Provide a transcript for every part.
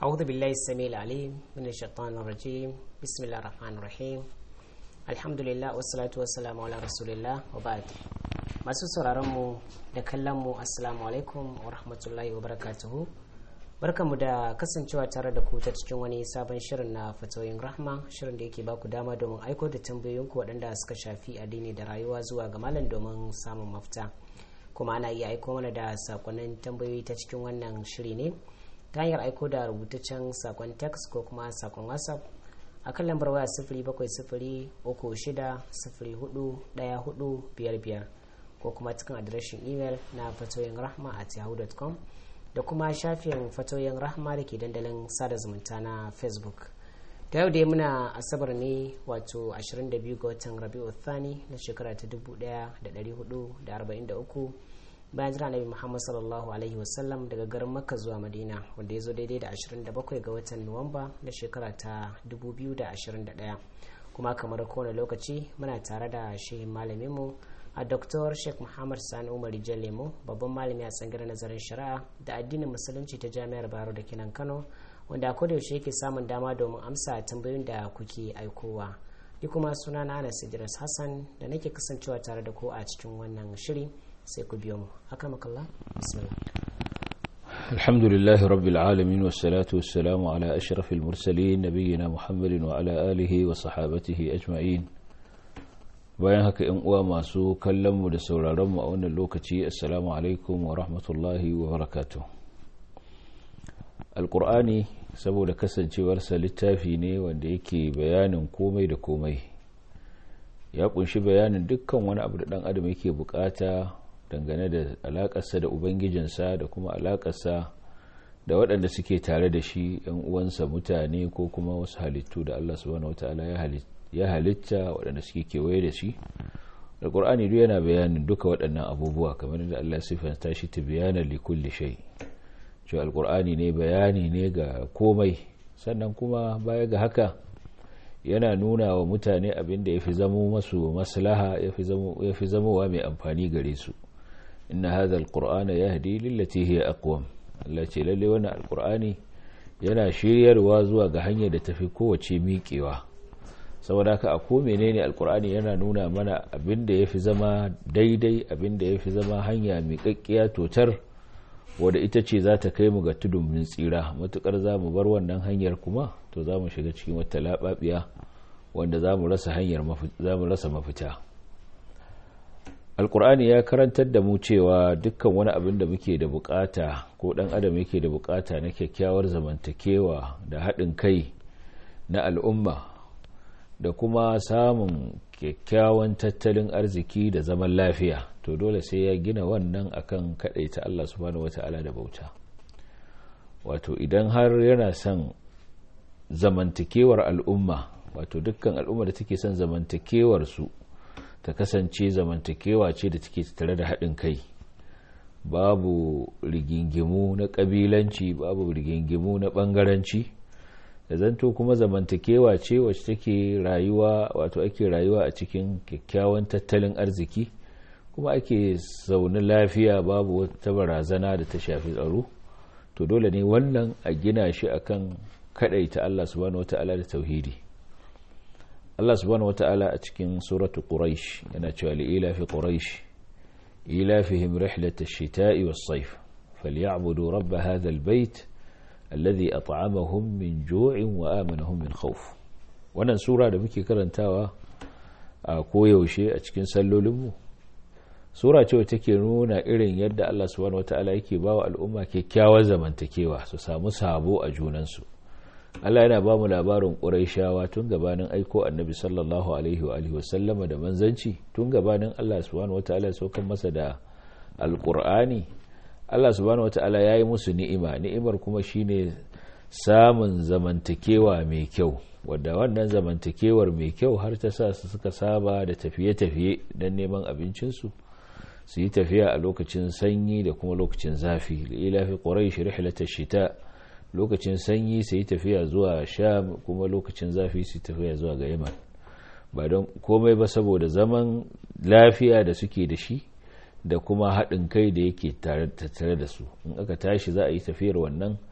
أعوذ بالله السميع العليم من الشيطان الرجيم بسم الله الرحمن الرحيم الحمد لله والصلاة والسلام على رسول الله وبعد masu sauraron mu da kallon mu assalamu alaikum wa rahmatullahi wa barakatuhu barkamu da kasancewa tare da ku ta cikin wani sabon shirin na fatoyin rahma shirin da yake baku dama domin aiko da tambayoyinku waɗanda suka shafi addini da rayuwa zuwa ga malam domin samun mafita kuma ana iya aiko mana da sakonnin tambayoyi ta cikin wannan shiri ne ta hanyar aiko da rubutaccen sakon text ko kuma sakon whatsapp a kan lambar waya sifiri bakwai sifiri uku shida sifiri hudu ɗaya hudu biyar biyar ko kuma cikin adireshin imel na fatoyin rahma at yahoo.com da kuma shafin fatoyin rahma da ke dandalin sada zumunta na facebook da yau dai muna asabar ne wato 22 ga watan rabi'u thani na shekara ta 1443 bayan jira nabi muhammad sallallahu alaihi wasallam daga garin makka zuwa madina wanda ya zo daidai da 27 ga watan nuwamba na shekara ta 2021 kuma kamar kowane lokaci muna tare da shehin malaminmu a Dr. Sheikh Muhammad Sani Umar Lemo babban malami a tsangirar nazarin shari'a da addinin musulunci ta Jami'ar Baro da Kinan Kano wanda a yaushe yake samun dama domin amsa tambayoyin da kuke aikowa. Ni kuma suna na Anas Idris Hassan da nake kasancewa tare da ku a cikin wannan shiri sai ku biyo mu. Akramakallah. Bismillah. الحمد لله رب العالمين والصلاة والسلام على أشرف المرسلين نبينا محمد وعلى آله وصحابته أجمعين bayan haka yan uwa masu kallonmu da sauraronmu a wannan lokaci assalamu alaikum wa rahmatullahi wa barakatu alkur'ani saboda kasancewarsa littafi ne wanda yake bayanin komai da komai ya kunshi bayanin dukkan wani abu da dan adam yake bukata dangane da alakarsa da ubangijinsa da kuma alakarsa da waɗanda suke tare da shi yan uwansa mutane ko kuma wasu halittu da allah subhanahu wataala ya halitta ya halitta waɗanda suke kewaye da shi alƙur'ani duk yana bayanin duka waɗannan abubuwa kamar da Allah sifanta shi ta bayana li kulli shay cewa alƙur'ani ne bayani ne ga komai sannan kuma baya ga haka yana nuna wa mutane abin da yafi zamo masu maslaha yafi zamo yafi zamowa mai amfani gare su inna hadha alqur'ana yahdi lillati hiya aqwam Allah ce lalle wannan alƙur'ani yana shiryarwa zuwa ga hanyar da tafi kowace miƙewa saboda haka a ko menene alkur'ani yana nuna mana abin da ya fi zama daidai abin da ya fi zama hanya miƙaƙƙiya totar wadda ita ce za ta kai mu ga tudun mun tsira matuƙar za mu bar wannan hanyar kuma to za mu shiga cikin wata laɓaɓiya wanda za mu rasa hanyar za mu rasa mafita alkur'ani ya karantar da mu cewa dukkan wani abin da muke da bukata ko ɗan adam yake da bukata na kyakkyawar zamantakewa da haɗin kai na al'umma da kuma samun kyakkyawan tattalin arziki da zaman lafiya to dole sai ya gina wannan akan ta Allah subhanahu wata'ala da bauta wato idan har yana son zamantakewar al'umma wato dukkan al'umma da take son zamantakewar su ta kasance zamantakewa ce da take tare da haɗin kai babu rigingimu na ƙabilanci babu rigingimu na ɓangaranci da zanto kuma zamantakewa ce wacce take rayuwa wato ake rayuwa a cikin kyakkyawan tattalin arziki kuma ake zaune lafiya babu wata barazana da ta shafi tsaro to dole ne wannan a gina shi akan kadaita Allah subhanahu wata'ala da tauhidi Allah subhanahu wata'ala a cikin suratu quraish yana cewa li ila fi quraish ilafihim rihlat ash-shita'i was-sayf falyabudu rabb hadha al-bayt alladhi at'amahum min ju'in wa amanahum min khawf wannan sura da muke karantawa a koyaushe a cikin sallolinmu sura ce wacce take nuna irin yadda Allah subhanahu wataala yake bawa al'umma kyakkyawar zamantakewa su samu sabo a junansu Allah yana ba mu labarin Qurayshawa tun gabanin aiko Annabi sallallahu alaihi wa alihi wasallama da manzanci tun gabanin Allah subhanahu wataala ya saukar masa da alqur'ani Allah subhanahu wata'ala ya yi musu ni'ima ni'imar kuma shine samun zamantakewa mai kyau wadda wannan zamantakewar mai kyau har ta sa su suka saba da tafiye-tafiye don neman abincinsu su yi tafiya a lokacin sanyi da kuma lokacin zafi lilafi quraish rihlatash shita lokacin sanyi su yi tafiya zuwa sham kuma lokacin zafi su yi tafiya zuwa ga yaman ba don komai ba saboda zaman lafiya da suke da shi da kuma haɗin kai da yake tattare da su in aka tashi za a yi tafiyar wannan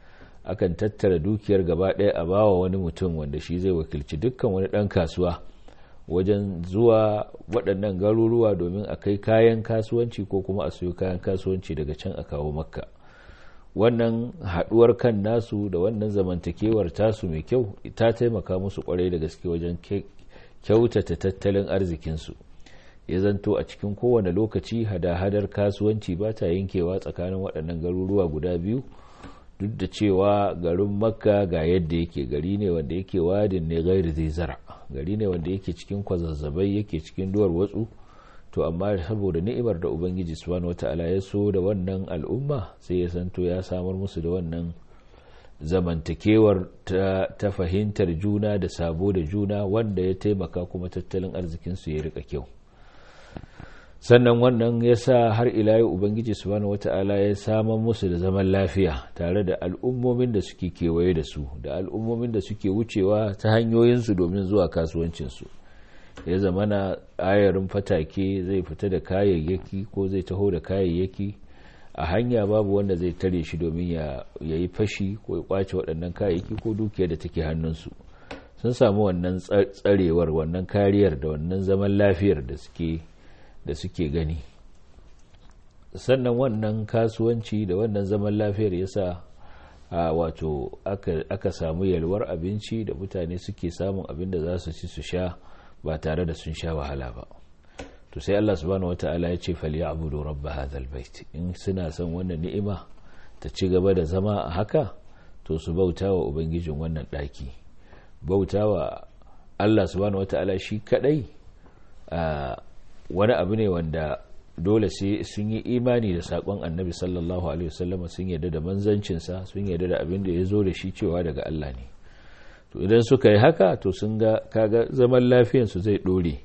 akan tattara dukiyar gaba ɗaya a bawa wani mutum wanda shi zai wakilci dukkan wani ɗan kasuwa wajen zuwa waɗannan garuruwa domin a kai kayan kasuwanci ko kuma a siyo kayan kasuwanci daga can a kawo makka wannan haɗuwar kan nasu da wannan zamantakewar tasu mai kyau ta taimaka musu kwarai da gaske wajen kyautata tattalin arzikinsu ya zanto a cikin kowane lokaci hada-hadar kasuwanci ba ta yankewa tsakanin waɗannan garuruwa guda biyu duk da cewa garin makka ga yadda yake gari ne wanda yake wadin ne gairi zai zara gari ne wanda yake cikin kwazazzabai yake cikin duwar watsu to amma saboda ni'imar da ubangiji subhanahu wata'ala ya so da wannan al'umma sai ya santo ya samar musu da wannan zamantakewar ta, ta fahimtar juna da sabo da juna wanda ya taimaka kuma tattalin arzikinsu ya rika kyau sannan wannan ya sa har ila yau ubangiji subhanahu wata'ala ya samar musu da zaman lafiya tare da al'ummomin da suke kewaye da su da al'ummomin da suke wucewa ta hanyoyinsu domin zuwa kasuwancinsu ya zama na ayarin fatake zai fita da kayayyaki ko zai taho da kayayyaki a hanya babu wanda zai tare shi domin ya yi fashi ko ya kwace waɗannan kayayyaki ko dukiyar da take hannunsu sun samu wannan tsarewar wannan kariyar da wannan zaman lafiyar da suke da suke gani sannan wannan kasuwanci da wannan zaman lafiyar ya sa wato aka samu yalwar abinci da mutane suke samun abin da za su ci su sha ba tare da sun sha wahala ba to sai Allah subhanahu wata'ala ya ce falyabudu rabb hadhal bait in suna son wannan ni'ima ta ci gaba da zama a haka to su bautawa ubangijin wannan daki bautawa Allah subhanahu wata'ala shi kadai wani abu ne wanda dole sai sun yi imani da sakon annabi sallallahu alaihi wasallam sun yarda da manzancinsa sun yarda da abin da ya zo da shi cewa daga Allah ne to idan suka yi haka to sun ga kaga zaman lafiyansu zai dore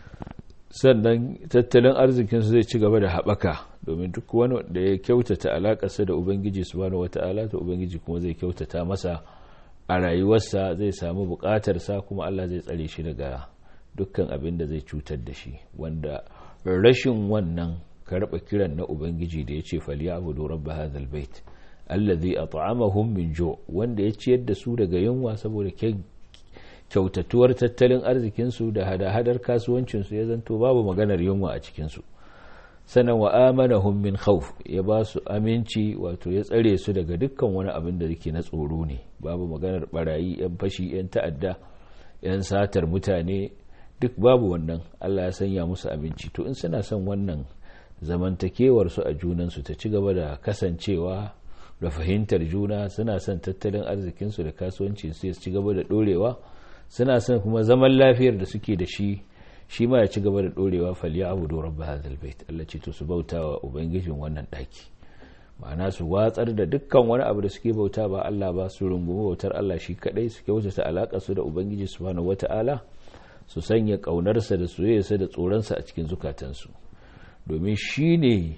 sannan tattalin arzikinsu zai ci gaba da haɓaka domin duk wani da ya kyautata alaƙarsa da ubangiji subhanahu wata'ala to ubangiji kuma zai kyautata masa a rayuwarsa zai samu buƙatarsa kuma Allah zai tsare shi daga dukkan abin da zai cutar da shi wanda rashin wannan karɓa kiran na ubangiji da ya ce falyabudu rabb hadhal bait allazi at'amahum min jo wanda ya ciyar da su daga yunwa saboda kyautatuwar tattalin arzikin su da hada-hadar kasuwancin su ya zanto babu maganar yunwa a cikin su sanan wa amanahum min khawf ya ba su aminci wato ya tsare su daga dukkan wani abin da yake na tsoro ne babu maganar barayi yan fashi yan ta'adda yan satar mutane duk babu wannan Allah ya sanya musu aminci to in suna son wannan zamantakewar su a junan su ta ci gaba da kasancewa da fahimtar juna suna son tattalin arzikinsu da kasuwancin su ci gaba da dorewa suna son kuma zaman lafiyar da suke da shi shi ma ya ci gaba da dorewa falya abu da rabba hadal bait Allah ce to su bauta wa ubangijin wannan daki ma'ana su watsar da dukkan wani abu da suke bauta ba Allah ba su rungumi bautar Allah shi kadai su kyautata alaka su da ubangiji subhanahu wata'ala su sanya kaunarsa da soyayyarsa da tsoronsa a cikin zukatansu domin shi ne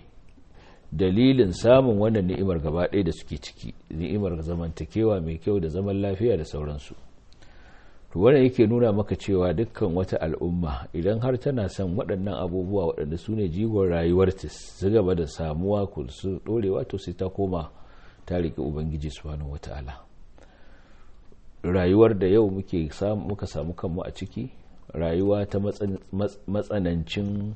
dalilin samun wannan ni'imar gaba ɗaya da suke ciki ni'imar zamantakewa mai kyau da zaman lafiya da sauransu to wannan yake nuna maka cewa dukkan wata al'umma idan har tana son waɗannan abubuwa waɗanda su ne jigon rayuwar ta su gaba da samuwa ku su ɗorewa to sai ta koma ta riƙe ubangiji subhanahu wata'ala rayuwar da yau muke muka samu kanmu a ciki rayuwa ta matsanancin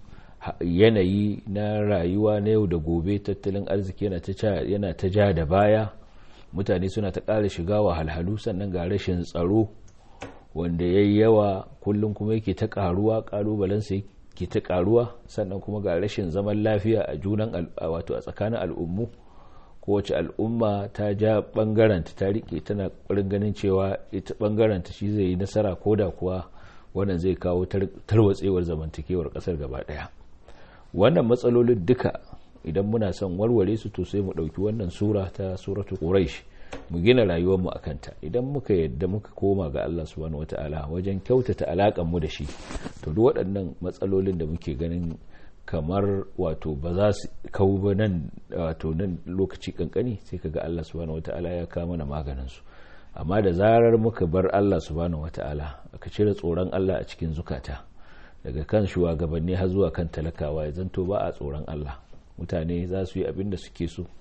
yanayi na rayuwa na yau da gobe tattalin arziki yana ta ja da baya mutane suna ta ƙara shiga wahalhalu sannan ga rashin tsaro wanda ya yi yawa kullum kuma yake ta ƙaruwa ƙalubalensa ke ta ƙaruwa sannan kuma ga rashin zaman lafiya a junan wato a tsakanin al'ummu kowace al'umma ta ja ɓangaranta ta riƙe tana ƙwarin ganin cewa ita ɓangaranta shi zai yi nasara ko da kuwa wannan zai kawo tarwatsewar zamantakewar ƙasar gaba ɗaya wannan matsalolin duka idan muna son warware su to sai mu ɗauki wannan sura ta suratu quraish mu gina rayuwarmu a kanta idan muka yadda muka koma ga Allah subhanahu wata'ala wajen kyautata alaƙar mu da shi to duk waɗannan matsalolin da muke ganin kamar wato ba za su kawo ba nan wato nan lokaci kankani sai kaga Allah subhanahu wata'ala ya kawo mana maganin su amma da zarar muka bar Allah subhanahu wata'ala aka cire tsoron Allah a cikin zukata daga kan shugabanni har zuwa kan talakawa ya zanto ba a tsoron Allah mutane za su yi abin da suke so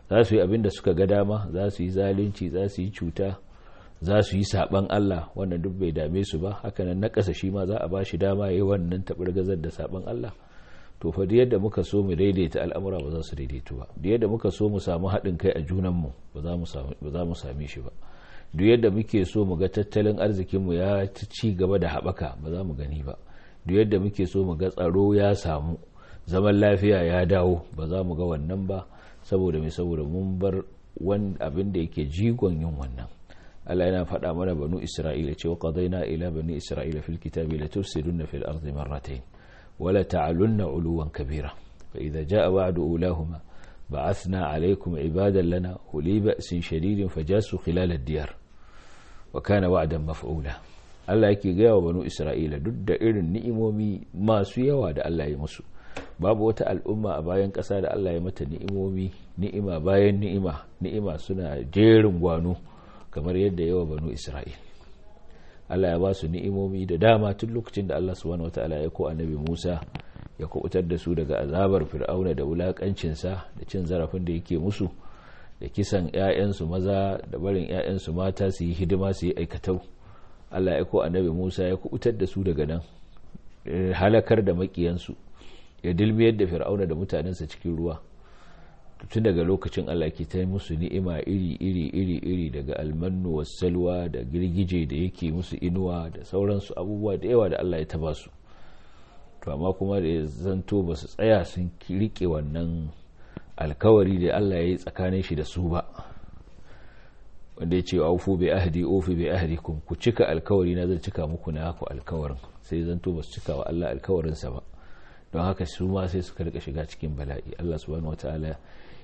za su yi abin da suka ga dama za su yi zalunci za su yi cuta za su yi saban Allah wannan duk bai dame su ba hakanan na ƙasa shi ma za a ba shi dama ya yi wannan taɓargazar da saban Allah to fa da yadda muka so mu daidaita al'amura ba za su daidaitu ba da yadda muka so mu samu haɗin kai a junanmu ba za mu same shi ba duk yadda muke so mu ga tattalin arzikinmu ya ci gaba da haɓaka ba za mu gani ba duk yadda muke so mu ga tsaro ya samu zaman lafiya ya dawo ba za mu ga wannan ba saboda mai saboda mun bar wani abin da yake jigon yin wannan Allah yana faɗa mana banu Isra'ila cewa qadaina ila bani Isra'ila fil kitabi la tufsiduna fil ardi marratayn wa la ta'alunna uluwan kabira fa idza jaa wa'du ulahuma ba'athna alaykum ibadan lana uli ba'sin shadidin fajasu khilal ad-diyar wa kana wa'dan maf'ula Allah yake gaya wa banu Isra'ila duk da irin ni'imomi masu yawa da Allah ya musu babu wata al'umma a bayan ƙasa da Allah ya mata ni'imomi ni'ima bayan ni'ima ni'ima suna jerin gwano kamar yadda yawa banu Isra'il Allah ya ba su ni'imomi da dama tun lokacin da Allah subhanahu wataala ya ko annabi Musa ya kubutar da su daga azabar fir'auna da wulakancinsa da cin zarafin da yake musu da kisan 'ya'yansu maza da barin 'ya'yansu mata su yi hidima su yi aikatau Allah ya ko annabi Musa ya kubutar da su daga nan halakar da makiyansu ya dilmiyar da fir'auna da mutanensa cikin ruwa tun daga lokacin Allah ke ta musu ni'ima iri iri iri iri daga almannu salwa da girgije da yake musu inuwa da sauransu abubuwa da yawa da Allah ya taba su to amma kuma da ya zanto ba su tsaya sun rike wannan alkawari da Allah ya yi tsakanin shi da su ba wanda ya ce aufu bi ahdi ofi bi ahdikum ku cika alkawari na zan cika muku na ku alkawarin sai zanto ba su cika wa Allah alkawarinsa ba don haka su ma sai suka rika shiga cikin bala'i Allah subhanahu wataala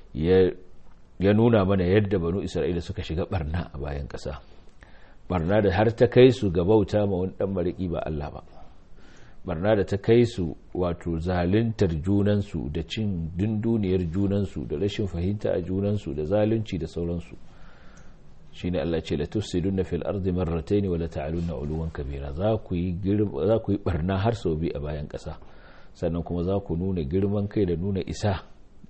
ya nuna mana yadda banu Isra'ila suka shiga barna a bayan ƙasa barna da har ta kai su ga bauta ma wani dan mariki ba Allah ba barna da ta kai su wato zaluntar junansu da cin dunduniyar junansu da rashin fahimta a junansu da zalunci da sauransu shine Allah ce la tufsiduna fil ardi marratayn wa la ta'aluna uluwan kabira za ku yi za ku yi barna har sau biyu a bayan ƙasa sannan kuma za ku nuna girman kai da nuna isa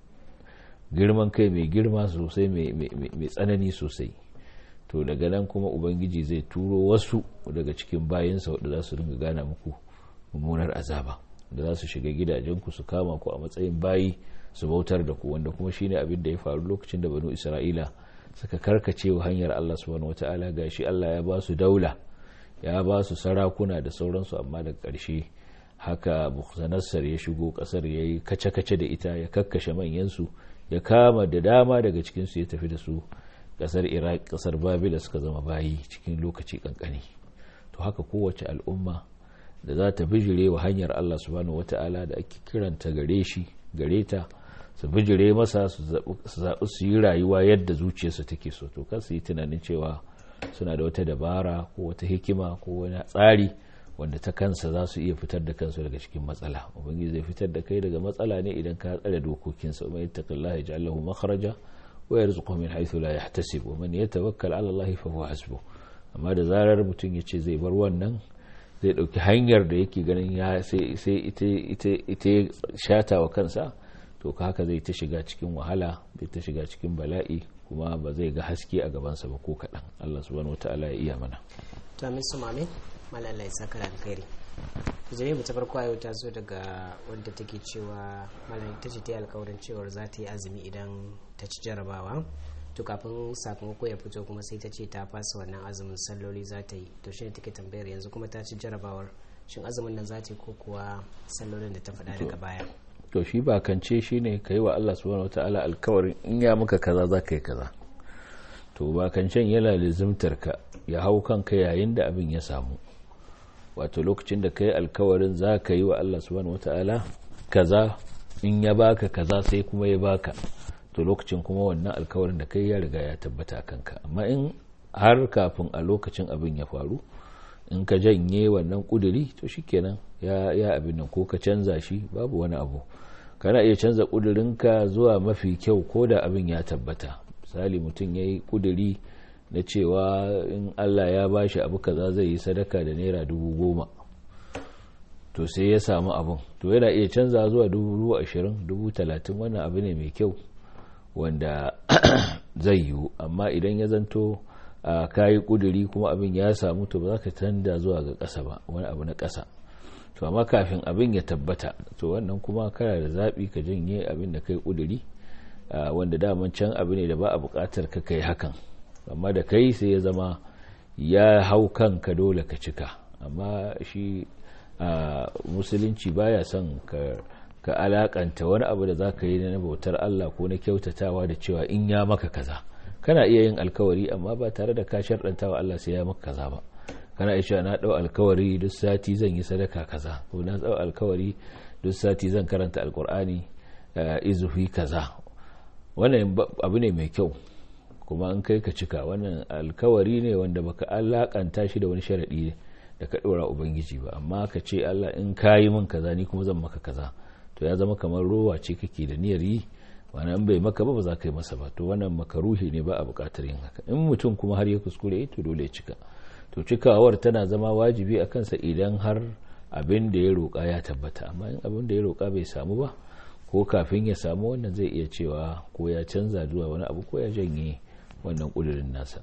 girman kai mai girma sosai mai tsanani sosai to daga nan kuma ubangiji zai turo wasu daga cikin bayansa wadda za su ringa gana muku mummunar azaba da za su shiga gidajenku su kama ku a matsayin bayi su bautar da ku wanda kuma shine abin da ya faru lokacin da banu isra'ila suka karkace wa hanyar allah subhanahu wata'ala gashi allah ya ba su daula ya ba su sarakuna da sauransu amma daga ƙarshe haka bukhsanassar ya shigo kasar ya yi kace-kace da ita ya kakkashe manyansu ya kama da dama daga cikinsu ya tafi da su kasar iraq kasar babila suka zama bayi cikin lokaci kankani to haka kowace al'umma da za ta bijire wa hanyar allah subhanahu wata'ala da ake kiranta gare shi gare ta su bijire masa su zaɓi su yi rayuwa yadda zuciyarsu take so to kan su yi tunanin cewa suna da wata dabara ko wata hikima ko wani tsari wanda ta kansa za su iya fitar da kansu daga cikin matsala ubangiji zai fitar da kai daga matsala ne idan ka tsare dokokinsa umma yattaqillaha yaj'al lahu makhraja wa yarzuquhu min haythu la yahtasib wa man yatawakkal 'ala Allah fa huwa hasbuh amma da zarar mutum ya ce zai bar wannan zai dauki hanyar da yake ganin ya sai sai ita ita ita shata wa kansa to ka haka zai ta shiga cikin wahala zai ta shiga cikin bala'i kuma ba zai ga haske a gabansa ba ko kaɗan Allah subhanahu wataala ya iya mana to amin su mamin malala ya saka da alkhairi jami'a mu ta farko yau ta zo daga wadda take cewa malam ta ce ta yi alkawarin cewar za ta yi azumi idan ta ci jarabawa to kafin sakamako ya fito kuma sai ta ce ta fasa wannan azumin salloli za ta yi to shine take tambayar yanzu kuma ta ci jarabawar shin azumin nan za ta yi ko kuwa sallolin da ta faɗa daga baya to shi ba kance shi ne ka yi wa Allah subhanahu wataala alkawarin in ya maka kaza za ka yi kaza to ba kancen yana lizimtar ka ya hau kanka yayin da abin ya samu wato lokacin da ka yi alkawarin za ka yi wa Allah subhanahu wata'ala kaza in ya baka kaza sai kuma ya baka to lokacin kuma wannan alkawarin da kai ya riga ya tabbata kanka amma in har kafin a lokacin abin ya faru in ka janye wannan kuduri to shikenan ya ya abin nan ko ka canza shi babu wani abu kana iya canza kudurinka zuwa mafi kyau ko da abin ya tabbata misali mutum ya yi kuduri na cewa in Allah ya bashi abu kaza zai yi sadaka da naira dubu goma to sai ya samu abin to yana iya canza zuwa dubu ashirin dubu talatin wannan abu ne mai kyau wanda zai yiwu amma idan ya zanto ka yi kuduri kuma abin ya samu to ba za ka tanda zuwa ga ƙasa ba wani abu na ƙasa to amma kafin abin ya tabbata to wannan kuma kana da zaɓi ka janye abin da kai kuduri wanda daman can abu ne da ba a buƙatar ka kai hakan amma da kai sai ya zama ya hau kanka dole ka cika amma shi musulunci baya son ka alakanta wani abu da za ka yi na bautar Allah ko na kyautatawa da cewa in ya maka kaza kana iya yin alkawari amma ba tare da ka sharɗanta wa Allah sai ya maka kaza ba kana iya na ɗau alkawari duk sati zan yi sadaka kaza ko na ɗau alkawari duk sati zan karanta alkur'ani izufi kaza wannan abu ne mai kyau kuma an kai ka cika wannan alkawari ne wanda baka alakanta shi da wani sharaɗi da ka ɗora ubangiji ba amma ka ce Allah in ka yi min kaza ni kuma zan maka kaza to ya zama kamar rowa ce kake da niyyar yi wannan bai maka ba ba za ka yi masa ba to wannan makaruhi ne ba a buƙatar yin haka in mutum kuma har ya kuskure to dole ya cika to cikawar tana zama wajibi a kansa idan har abin da ya roƙa ya tabbata amma in abin da ya roƙa bai samu ba ko kafin ya samu wannan zai iya cewa ko ya canza zuwa wani abu ko ya janye wannan ƙudurin nasa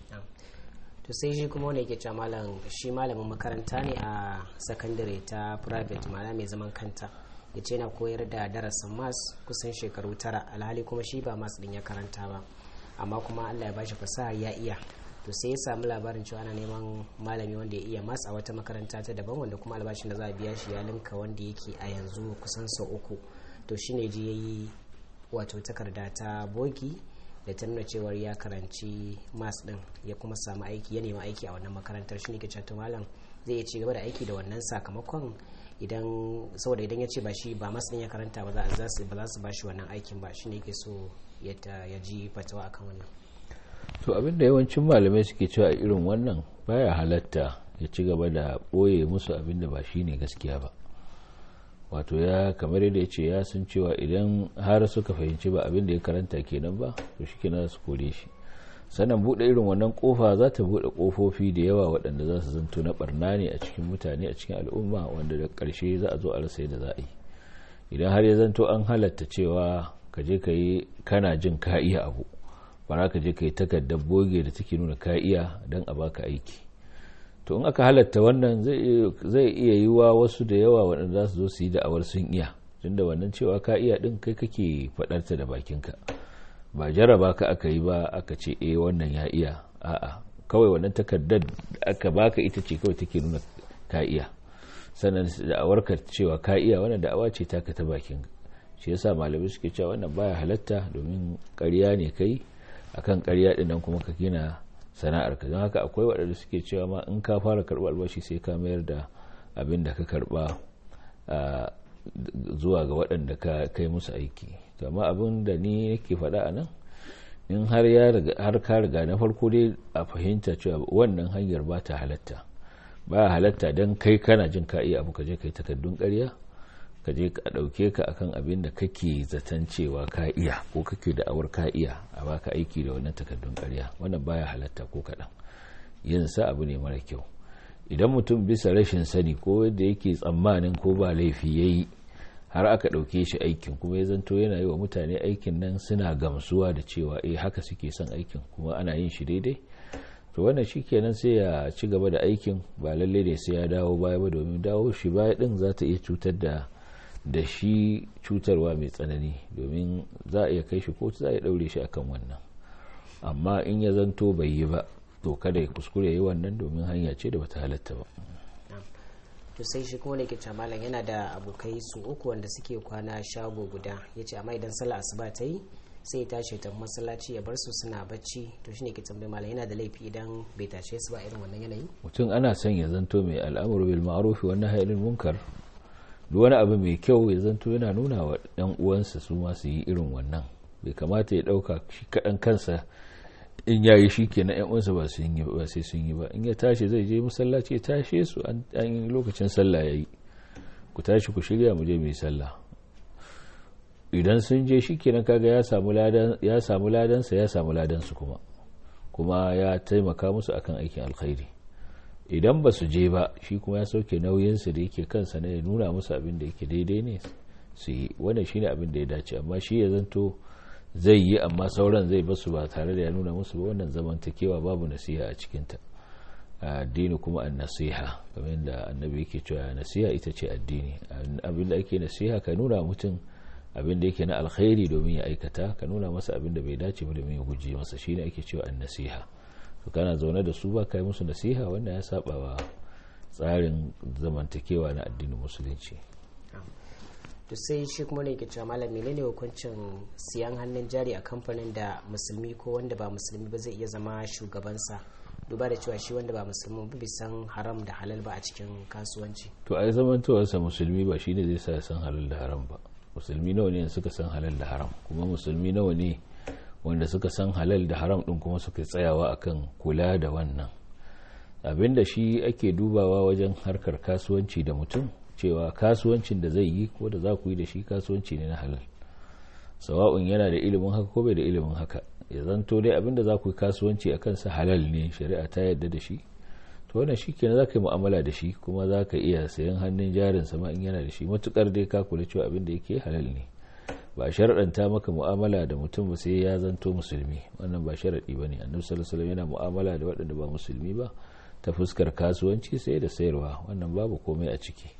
to sai shi kuma wanda yake cewa malam shi malamin makaranta ne a sakandare ta private mana mai zaman kanta ya ce na koyar da darasin mas kusan shekaru tara alhali kuma shi ba mas din ya karanta ba amma kuma allah ya bashi fasaha ya iya to sai ya samu labarin cewa ana neman malami wanda ya iya mas a wata makaranta ta daban wanda kuma albashin da za a biya shi ya linka wanda yake a yanzu kusan sau uku to shine ji ya yi wato takarda ta bogi da ta nuna cewar ya karanci mas din ya kuma samu aiki ya nemi aiki a wannan makarantar shi ne ke cewa malam zai iya ci gaba da aiki da wannan sakamakon idan saboda idan ya ce ba shi ba mas din ya karanta ba za su ba za su bashi wannan aikin ba shi ne ke so ya ji fatawa akan wannan to abin da yawancin malamai suke cewa a irin wannan baya halatta ya ci gaba da ɓoye musu abin da ba shi ne gaskiya ba wato ya kamar yadda ya ce ya sun cewa idan har suka fahimci ba abin da ya karanta kenan ba to shi kenan su kore shi sannan buɗe irin wannan kofa za ta buɗe kofofi da yawa waɗanda za su zanto na barna ne a cikin mutane a cikin al'umma wanda da ƙarshe za a zo a rasa yadda za a yi idan har ya zanto an halatta cewa ka je ka yi kana jin ka iya abu bara ka je ka yi takardar boge da take nuna ka iya don a baka aiki to in aka halatta wannan zai iya yi wa wasu da yawa waɗanda za su zo su yi da'awar sun iya tunda wannan cewa ka iya ɗin kai kake faɗarta da bakinka ba jaraba ka aka yi ba aka ce eh wannan ya iya a'a kawai wannan takardar da aka baka ita ce kawai take nuna ka iya sannan da'awar ka cewa ka iya wannan da'awa ce taka ta bakin shi yasa malamai suke cewa wannan baya halatta domin ƙarya ne kai akan ƙarya ɗin nan kuma ka gina sana'ar ka don haka akwai waɗanda suke cewa ma in ka fara karɓar albashi sai ka mayar da abin da ka karɓa zuwa ga waɗanda ka kai musu aiki to amma abin da ni yake faɗa a nan in har har ka riga na farko dai a fahimta cewa wannan hanyar ba ta halatta ba halatta don kai kana jin ka iya abu ka je kai takardun ƙarya ka je ka ɗauke ka akan abin da kake zaton cewa ka iya ko kake da awar ka iya a baka aiki da wannan takardun ƙarya wannan baya halatta ko kaɗan yin sa abu ne mara kyau idan mutum bisa rashin sani ko yadda yake tsammanin ko ba laifi ya yi har aka ɗauke shi aikin kuma ya zanto yana yi wa mutane aikin nan suna gamsuwa da cewa eh haka suke son aikin kuma ana yin shi daidai to wannan shi kenan sai ya ci gaba da aikin ba lalle ne sai ya dawo baya ba domin dawo shi baya din za ta iya cutar da da shi cutarwa mai tsanani domin za a iya kai shi kotu za a iya daure shi akan wannan amma in ya zanto bai yi ba to kada ya kuskure ya yi wannan domin hanya ce da bata halatta ba to sai shi kuma ke malam yana da abokai su uku wanda suke kwana shago guda ya ce amma idan sallah asuba ta yi sai ya tashi ta masallaci ya bar su suna bacci to shine ke tambayi malam yana da laifi idan bai tashe su ba irin wannan yanayi mutum ana son ya zanto mai al'amuru bil ma'ruf wa nahyi anil munkar duk wani abu mai kyau ya zanto yana nuna wa ɗan uwansa su ma su yi irin wannan bai kamata ya ɗauka shi kaɗan kansa in ya yi shi kenan yan uwansa ba sun yi ba sai sun yi ba in ya tashi zai je masallaci ya tashe su an yi lokacin sallah ya yi ku tashi ku shirya mu je mu yi sallah idan sun je shi kenan kaga ya samu ladan ya samu ladansa ya samu ladansu kuma kuma ya taimaka musu akan aikin alkhairi idan ba su je ba shi kuma ya sauke nauyinsu da yake kansa na ya nuna musu abin da yake daidai ne su yi wannan shine abin da ya dace amma shi ya zanto zai yi amma sauran zai basu ba tare da ya nuna musu ba wannan zamantakewa babu nasiha a cikinta addini kuma an nasiha kamar da annabi yake cewa nasiha ita ce addini abin da ake nasiha ka nuna mutum abin da yake na alkhairi domin ya aikata ka nuna masa abin da bai dace ba domin ya guje masa shine ake cewa an nasiha to kana zaune da su ba kai musu nasiha wanda ya saba wa tsarin zamantakewa na addinin musulunci to sai shi kuma ne ke cewa malam menene hukuncin siyan hannun jari a kamfanin da musulmi ko wanda ba musulmi ba zai iya zama shugabansa duba da cewa shi wanda ba musulmi ba bai san haram da halal ba a cikin kasuwanci to ai zamantowarsa musulmi ba shine zai sa san halal da haram ba musulmi nawa ne suka san halal da haram kuma musulmi nawa ne wanda suka san halal da haram din kuma suka tsayawa akan kula da wannan abinda shi ake dubawa wajen harkar kasuwanci da mutum cewa kasuwancin da zai yi ko da za ku yi da shi kasuwanci ne na halal sawa'un yana da ilimin haka ko bai da ilimin haka ya zanto dai abinda za ku yi kasuwanci a kansa halal ne shari'a ta yadda da shi to wannan shi kenan za ka yi mu'amala da shi kuma za ka iya sayan hannun jarin sama in yana da shi matukar dai ka kula cewa abin da yake halal ne ba sharaɗanta maka mu'amala da mutum ba sai ya zanto musulmi wannan ba sharaɗi ba ne annabi sallallahu alaihi yana mu'amala da waɗanda ba musulmi ba ta fuskar kasuwanci sai da sayarwa wannan babu komai a ciki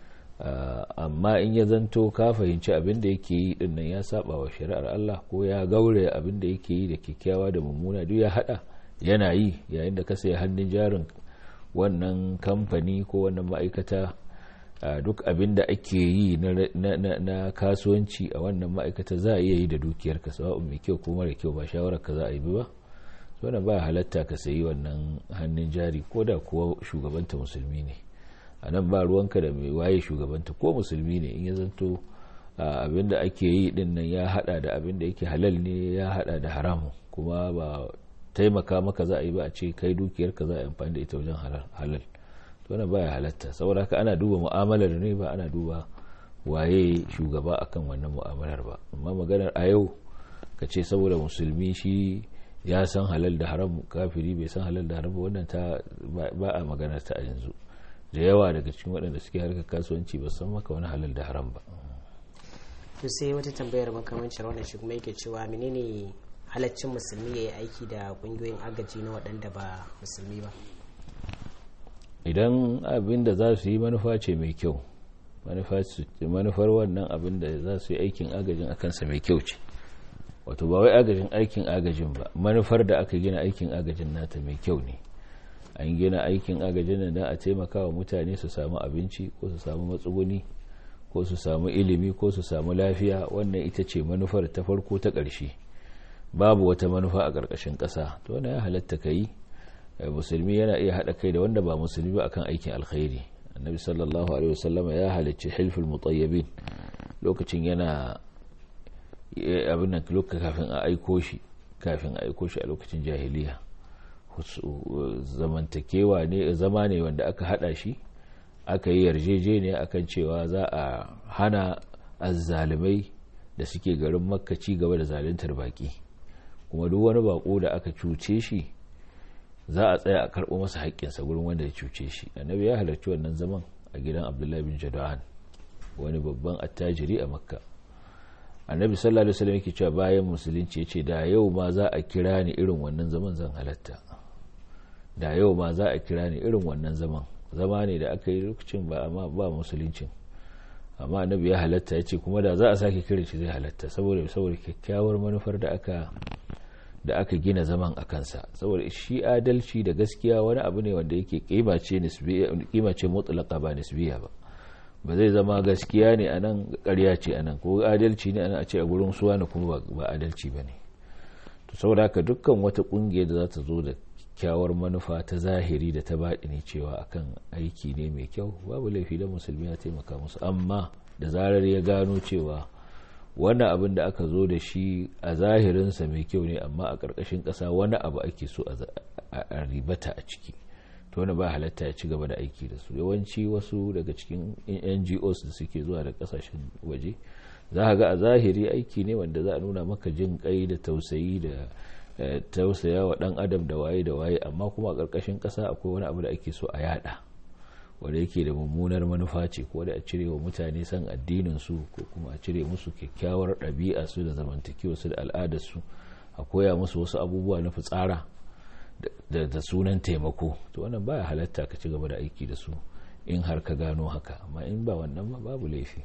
amma in ya zanto ka fahimci abin da yake yi din nan ya saba wa shari'ar Allah ko ya gaure abin da yake yi da kyakkyawa da mummuna duk ya hada yana yi yayin da ka sayi hannun jarin wannan kamfani ko wannan ma'aikata duk abin da ake yi na kasuwanci a wannan ma'aikata za a iya yi da dukiyar ka sawa'un mai kyau ko mara kyau ba shawarar ka za a yi ba wannan ba halatta ka sayi wannan hannun jari ko da kuwa shugabanta musulmi ne a nan ba ruwanka da mai waye shugabanta ko musulmi ne in ya zanto abin da ake yi din nan ya hada da abin da yake halal ne ya hada da haramu kuma ba taimaka maka za a yi ba a ce kai dukiyar ka za a yi amfani da ita wajen halal to wannan baya halatta saboda haka ana duba mu'amalar ne ba ana duba waye shugaba akan wannan mu'amalar ba amma maganar a yau ka ce saboda musulmi shi ya san halal da haram kafiri bai san halal da haram ba wannan ta ba a maganar ta a yanzu da yawa daga cikin waɗanda suke harkar kasuwanci ba san maka wani halal da haram ba to sai wata tambayar makamancin wannan shi kuma yake cewa menene halaccin musulmi ya yi aiki da ƙungiyoyin agaji na waɗanda ba musulmi ba idan abin da za su yi manufa ce mai kyau manufar wannan abin da za su yi aikin agajin akansa mai kyau ce wato ba wai agajin aikin agajin ba manufar da aka gina aikin agajin nata mai kyau ne an gina aikin agajin da a taimaka wa mutane su samu abinci ko su samu matsuguni ko su samu ilimi ko su samu lafiya wannan ita ce manufar ta farko ta ƙarshe babu wata manufa a ƙarƙashin ƙasa to wannan ya halatta ka yi musulmi yana iya haɗa kai da wanda ba musulmi ba akan aikin alkhairi annabi sallallahu alaihi wasallama ya halicci hilful mutayyibin lokacin yana abin nan lokacin kafin a aiko shi kafin a aiko shi a lokacin jahiliya zamantakewa ne zama ne wanda aka hada shi aka yi yarjejeniya akan cewa za a hana azzalumai da suke garin makka ci gaba da zaluntar baki kuma duk wani bako da aka cuce shi za a tsaya a karɓo masa haƙƙinsa gurin wanda ya cuce shi annabi ya halarci wannan zaman a gidan abdullahi bin jada'an wani babban attajiri a makka annabi sallallahu alaihi wasallam yake cewa bayan musulunci yace da yau ma za a kira ni irin wannan zaman zan halatta da yau ma za a kira ni irin wannan zaman zama ne da aka yi lokacin ba amma ba musuluncin amma annabi ya halatta yace kuma da za a sake kiran shi zai halatta saboda saboda kyakkyawar manufar da aka da aka gina zaman a kansa saboda shi adalci da gaskiya wani abu ne wanda yake kima ce nisbiya kima ce mutlaqa ba nisbiya ba ba zai zama gaskiya ne a nan ƙarya ce a nan ko adalci ne a nan a ce a gurin suwa na kuma ba adalci ba ne to saboda haka dukkan wata ƙungiya da za ta zo da kyawar manufa ta zahiri da ta baɗi ne cewa akan aiki ne mai kyau babu laifi da musulmi ya taimaka musu amma da zarar ya gano cewa wannan abin da aka zo da shi a zahirinsa mai kyau ne amma a ƙarƙashin ƙasa wani abu ake so a ribata a ciki to wani ba halatta ya ci gaba da aiki da su yawanci wasu daga cikin ngos da suke zuwa da kasashen waje za a ga a zahiri aiki ne wanda za a nuna maka jin kai da tausayi da tausaya wa dan adam da waye da waye amma kuma a ƙarƙashin ƙasa akwai wani abu da ake so a yada wanda yake da mummunar manufa ce ko da a cire wa mutane san addinin su ko kuma a cire musu kyakkyawar ɗabi'a su da zamantakewa su da al'adar su a koya musu wasu abubuwa na fitsara da sunan taimako to wannan baya halatta ka ci gaba da aiki da su in har ka gano haka amma in ba wannan ba babu laifi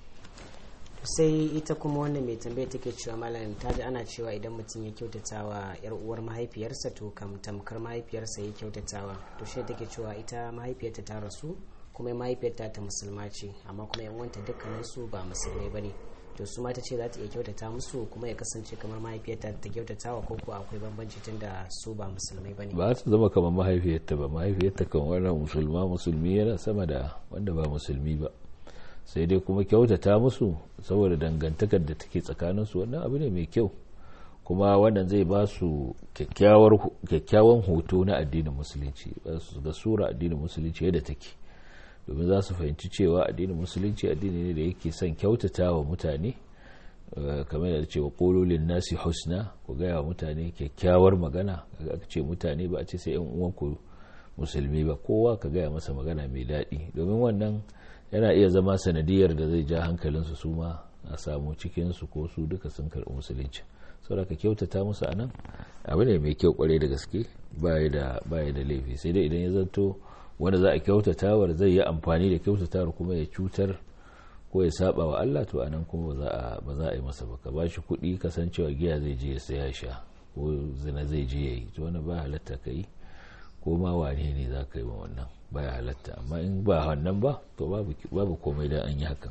sai ita kuma wannan mai tambaya take cewa malam ta ji ana cewa idan mutum ya kyautata wa yar uwar mahaifiyarsa to kam tamkar mahaifiyarsa ya kyautatawa to shi take cewa ita mahaifiyarta ta rasu kuma mahaifiyarta ta musulma ce amma kuma yan wanta dukkanin su ba musulmai bane to su ma ta ce za ta iya kyautata musu kuma ya kasance kamar mahaifiyarta ta kyautatawa ko ko akwai bambanci tun da su ba musulmai bane ba su zama kamar mahaifiyarta ba mahaifiyarta kan wannan musulma musulmi yana sama da wanda ba musulmi ba sai dai kuma kyautata musu saboda dangantakar da take tsakaninsu wannan abu ne mai kyau kuma wannan zai ba su kyakkyawan hoto na addinin musulunci ga sura addinin musulunci yadda take domin za su fahimci cewa addinin musulunci addini ne da yake son kyautata wa mutane kamar da cewa kololin nasi husna ku gaya wa mutane kyakkyawar magana aka ce mutane ba a ce sai yan uwanku musulmi ba kowa ka gaya masa magana mai daɗi domin wannan yana iya zama sanadiyar da zai ja hankalinsu su ma a samu cikinsu ko su duka sun karɓi musulunci saboda ka kyautata musu a nan abu ne mai kyau kwarai da gaske baya da laifi sai dai idan ya zanto wanda za a kyautatawar zai yi amfani da kyautatawar kuma ya cutar ko ya saba wa Allah to anan kuma ba za a yi masa ba ka ba shi kuɗi kasancewa giya zai je ya saya sha ko zina zai je ya yi to wani ba halatta ka yi ko ma wane ne za ka yi wa wannan baya halatta amma in ba wannan ba to babu komai da an yi hakan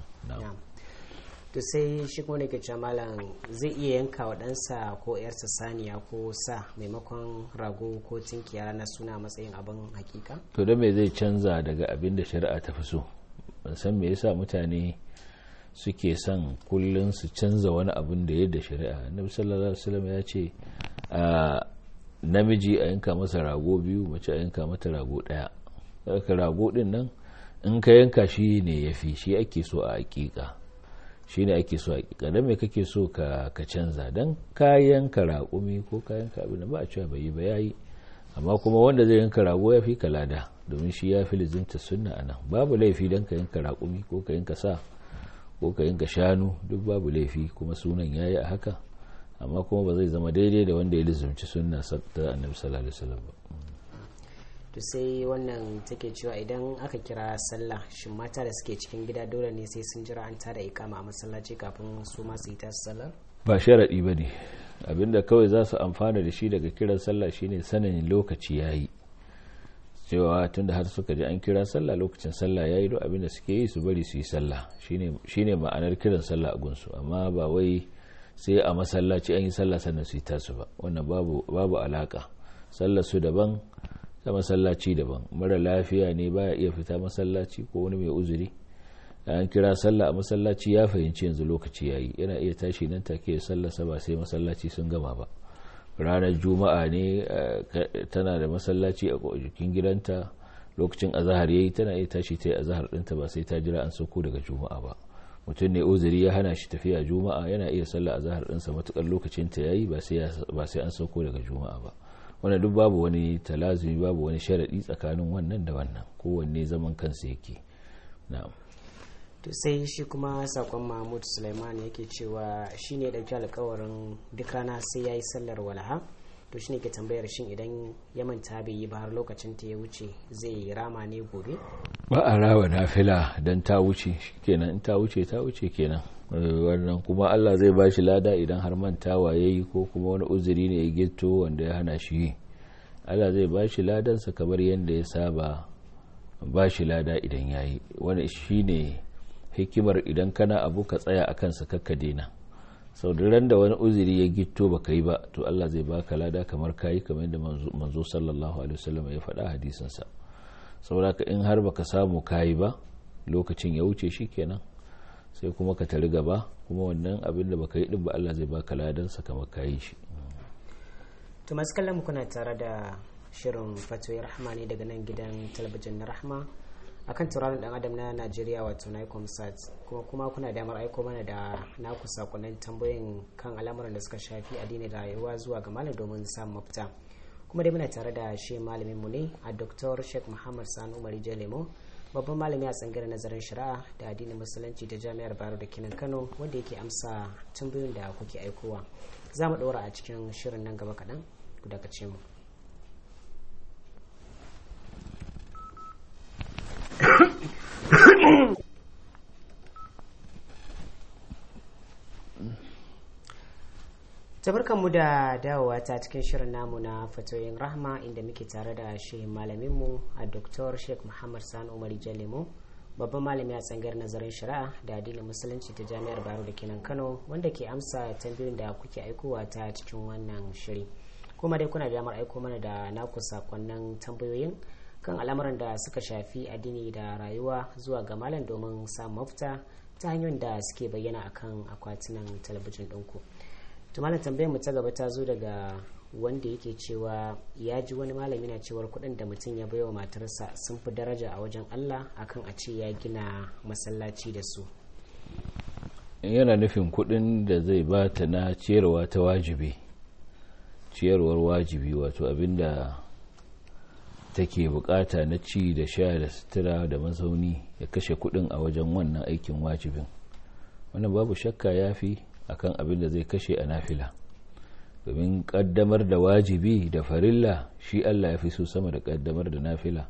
to sai shi kuma ke cewa malam zai iya yanka wa ɗansa ko yarsa saniya ko sa maimakon rago ko tinkiya ranar suna matsayin abin hakika to da me zai canza daga abin da shari'a ta fi so ban san me yasa mutane suke son kullum su canza wani abin da yadda shari'a annabi sallallahu alaihi wasallam ya ce namiji a yanka masa rago biyu mace a yanka mata rago daya ka rago din nan in ka yanka shi ne ya fi shi ake so a hakika shi ne ake so a hakika don me kake so ka canza don ka yanka raƙumi ko ka yanka abin da ba a cewa bai yi ba yayi amma kuma wanda zai yanka rago ya fi kalada domin shi ya fi lizinta sunna anan babu laifi don ka yanka raƙumi ko ka yanka sa ko ka yanka shanu duk babu laifi kuma sunan yayi a haka amma kuma ba zai zama daidai da wanda ya lizumci sunna ta annabi sallallahu alaihi wasallam ba to sai wannan take cewa idan aka kira sallah shin mata da suke cikin gida dole ne sai sun jira an tada ikama a masallaci kafin su ma su yi tasu sallar ba sharadi ba ne abinda kawai za su amfana da shi daga kiran sallah shine sanin lokaci yayi cewa tunda har suka ji an kira sallah lokacin sallah yayi duk abinda suke yi su bari su yi sallah shine shine ma'anar kiran sallah a gunsu amma ba wai sai a masallaci an yi sallah sannan su yi tasu ba wannan babu babu alaka sallar su daban ta masallaci daban mara lafiya ne baya iya fita masallaci ko wani mai uzuri an kira sallah a masallaci ya fahimci yanzu lokaci yayi yana iya tashi nan take sallarsa ba sai masallaci sun gama ba ranar juma'a ne tana da masallaci a jikin gidanta lokacin azahar yayi tana iya tashi ta yi azahar ɗinta ba sai ta jira an sauko daga juma'a ba mutum ne uzuri ya hana shi tafiya juma'a yana iya sallah azahar ɗinsa matukar lokacin ta yayi ba sai an sauko daga juma'a ba wannan duk babu wani talazumi babu wani sharaɗi tsakanin wannan da wannan kowanne zaman kansa yake na'am to sai shi kuma sakon mahmud suleiman yake cewa shi ne ɗauki alkawarin duk rana sai ya yi sallar walaha to shi ne ke tambayar shin idan ya manta bai yi ba har lokacin ta ya wuce zai rama ne gobe ba a rawa nafila don ta wuce kenan in ta wuce ta wuce kenan wannan kuma allah zai ba shi lada idan har mantawa ya yi ko kuma wani uzuri ne ya gito wanda ya hana shi yi allah zai ba shi ladansa kamar yadda ya saba ba shi lada idan ya yi wani shi ne hikimar idan kana abu ka tsaya a kansa kakka daina sau da ran da wani uzuri ya gito ba ka yi ba to allah zai baka lada kamar kayi kamar yadda manzo sallallahu alaihi wasallam ya faɗa hadisinsa saboda ka in har baka samu kayi ba lokacin ya wuce shi kenan sai kuma ka tari gaba kuma wannan abin da baka yi din ba Allah zai baka ladansa kamar kayi shi to masu kallon kuna tare da shirin fatoyi rahma ne daga nan gidan talabijin na rahma akan tauraron dan adam na Najeriya wato Nicom Sat kuma kuma kuna damar aiko mana da naku sakonnin tambayoyin kan al'amuran da suka shafi addini da rayuwa zuwa ga malam domin samun mafita kuma dai muna tare da shi malamin mu ne a Dr. Sheikh Muhammad Sani Umar Jalemo babban malami a tsangirar nazarin shari'a da addinin musulunci ta jami'ar baro da kinan kano wanda yake amsa tambayoyin da kuke aikowa za mu ɗora a cikin shirin nan gaba kaɗan ku daga mu mu da dawowa ta cikin shirin namu na fatoyin rahma inda muke tare da shi malaminmu a Dr. sheikh muhammad sani umar jalemu babban malami a tsangar nazarin shari'a da addinin musulunci ta jami'ar baro da kenan kano wanda ke amsa tambayoyin da kuke aikowa ta cikin wannan shiri kuma dai kuna da damar aiko mana da naku sakonnin tambayoyin kan al'amuran da suka shafi addini da rayuwa zuwa ga malam domin samun mafita ta hanyoyin da suke bayyana akan akwatunan talabijin ɗinku. tumanin tambayar mu ta gaba ta zo daga wanda yake cewa ya ji wani malami na cewar kuɗin da mutum ya baiwa matarsa sun fi daraja a wajen Allah akan a ce ya gina masallaci da su yana nufin kuɗin da zai ba ta na ciyarwa ta wajibi ciyarwar wajibi wato abinda take bukata na ci da sha da sutura da mazauni ya kashe kuɗin a wajen wannan aikin wajibin wannan babu shakka ya fi akan abin da zai kashe a nafila domin kaddamar da wajibi da farilla shi Allah ya fi so sama da kaddamar da nafila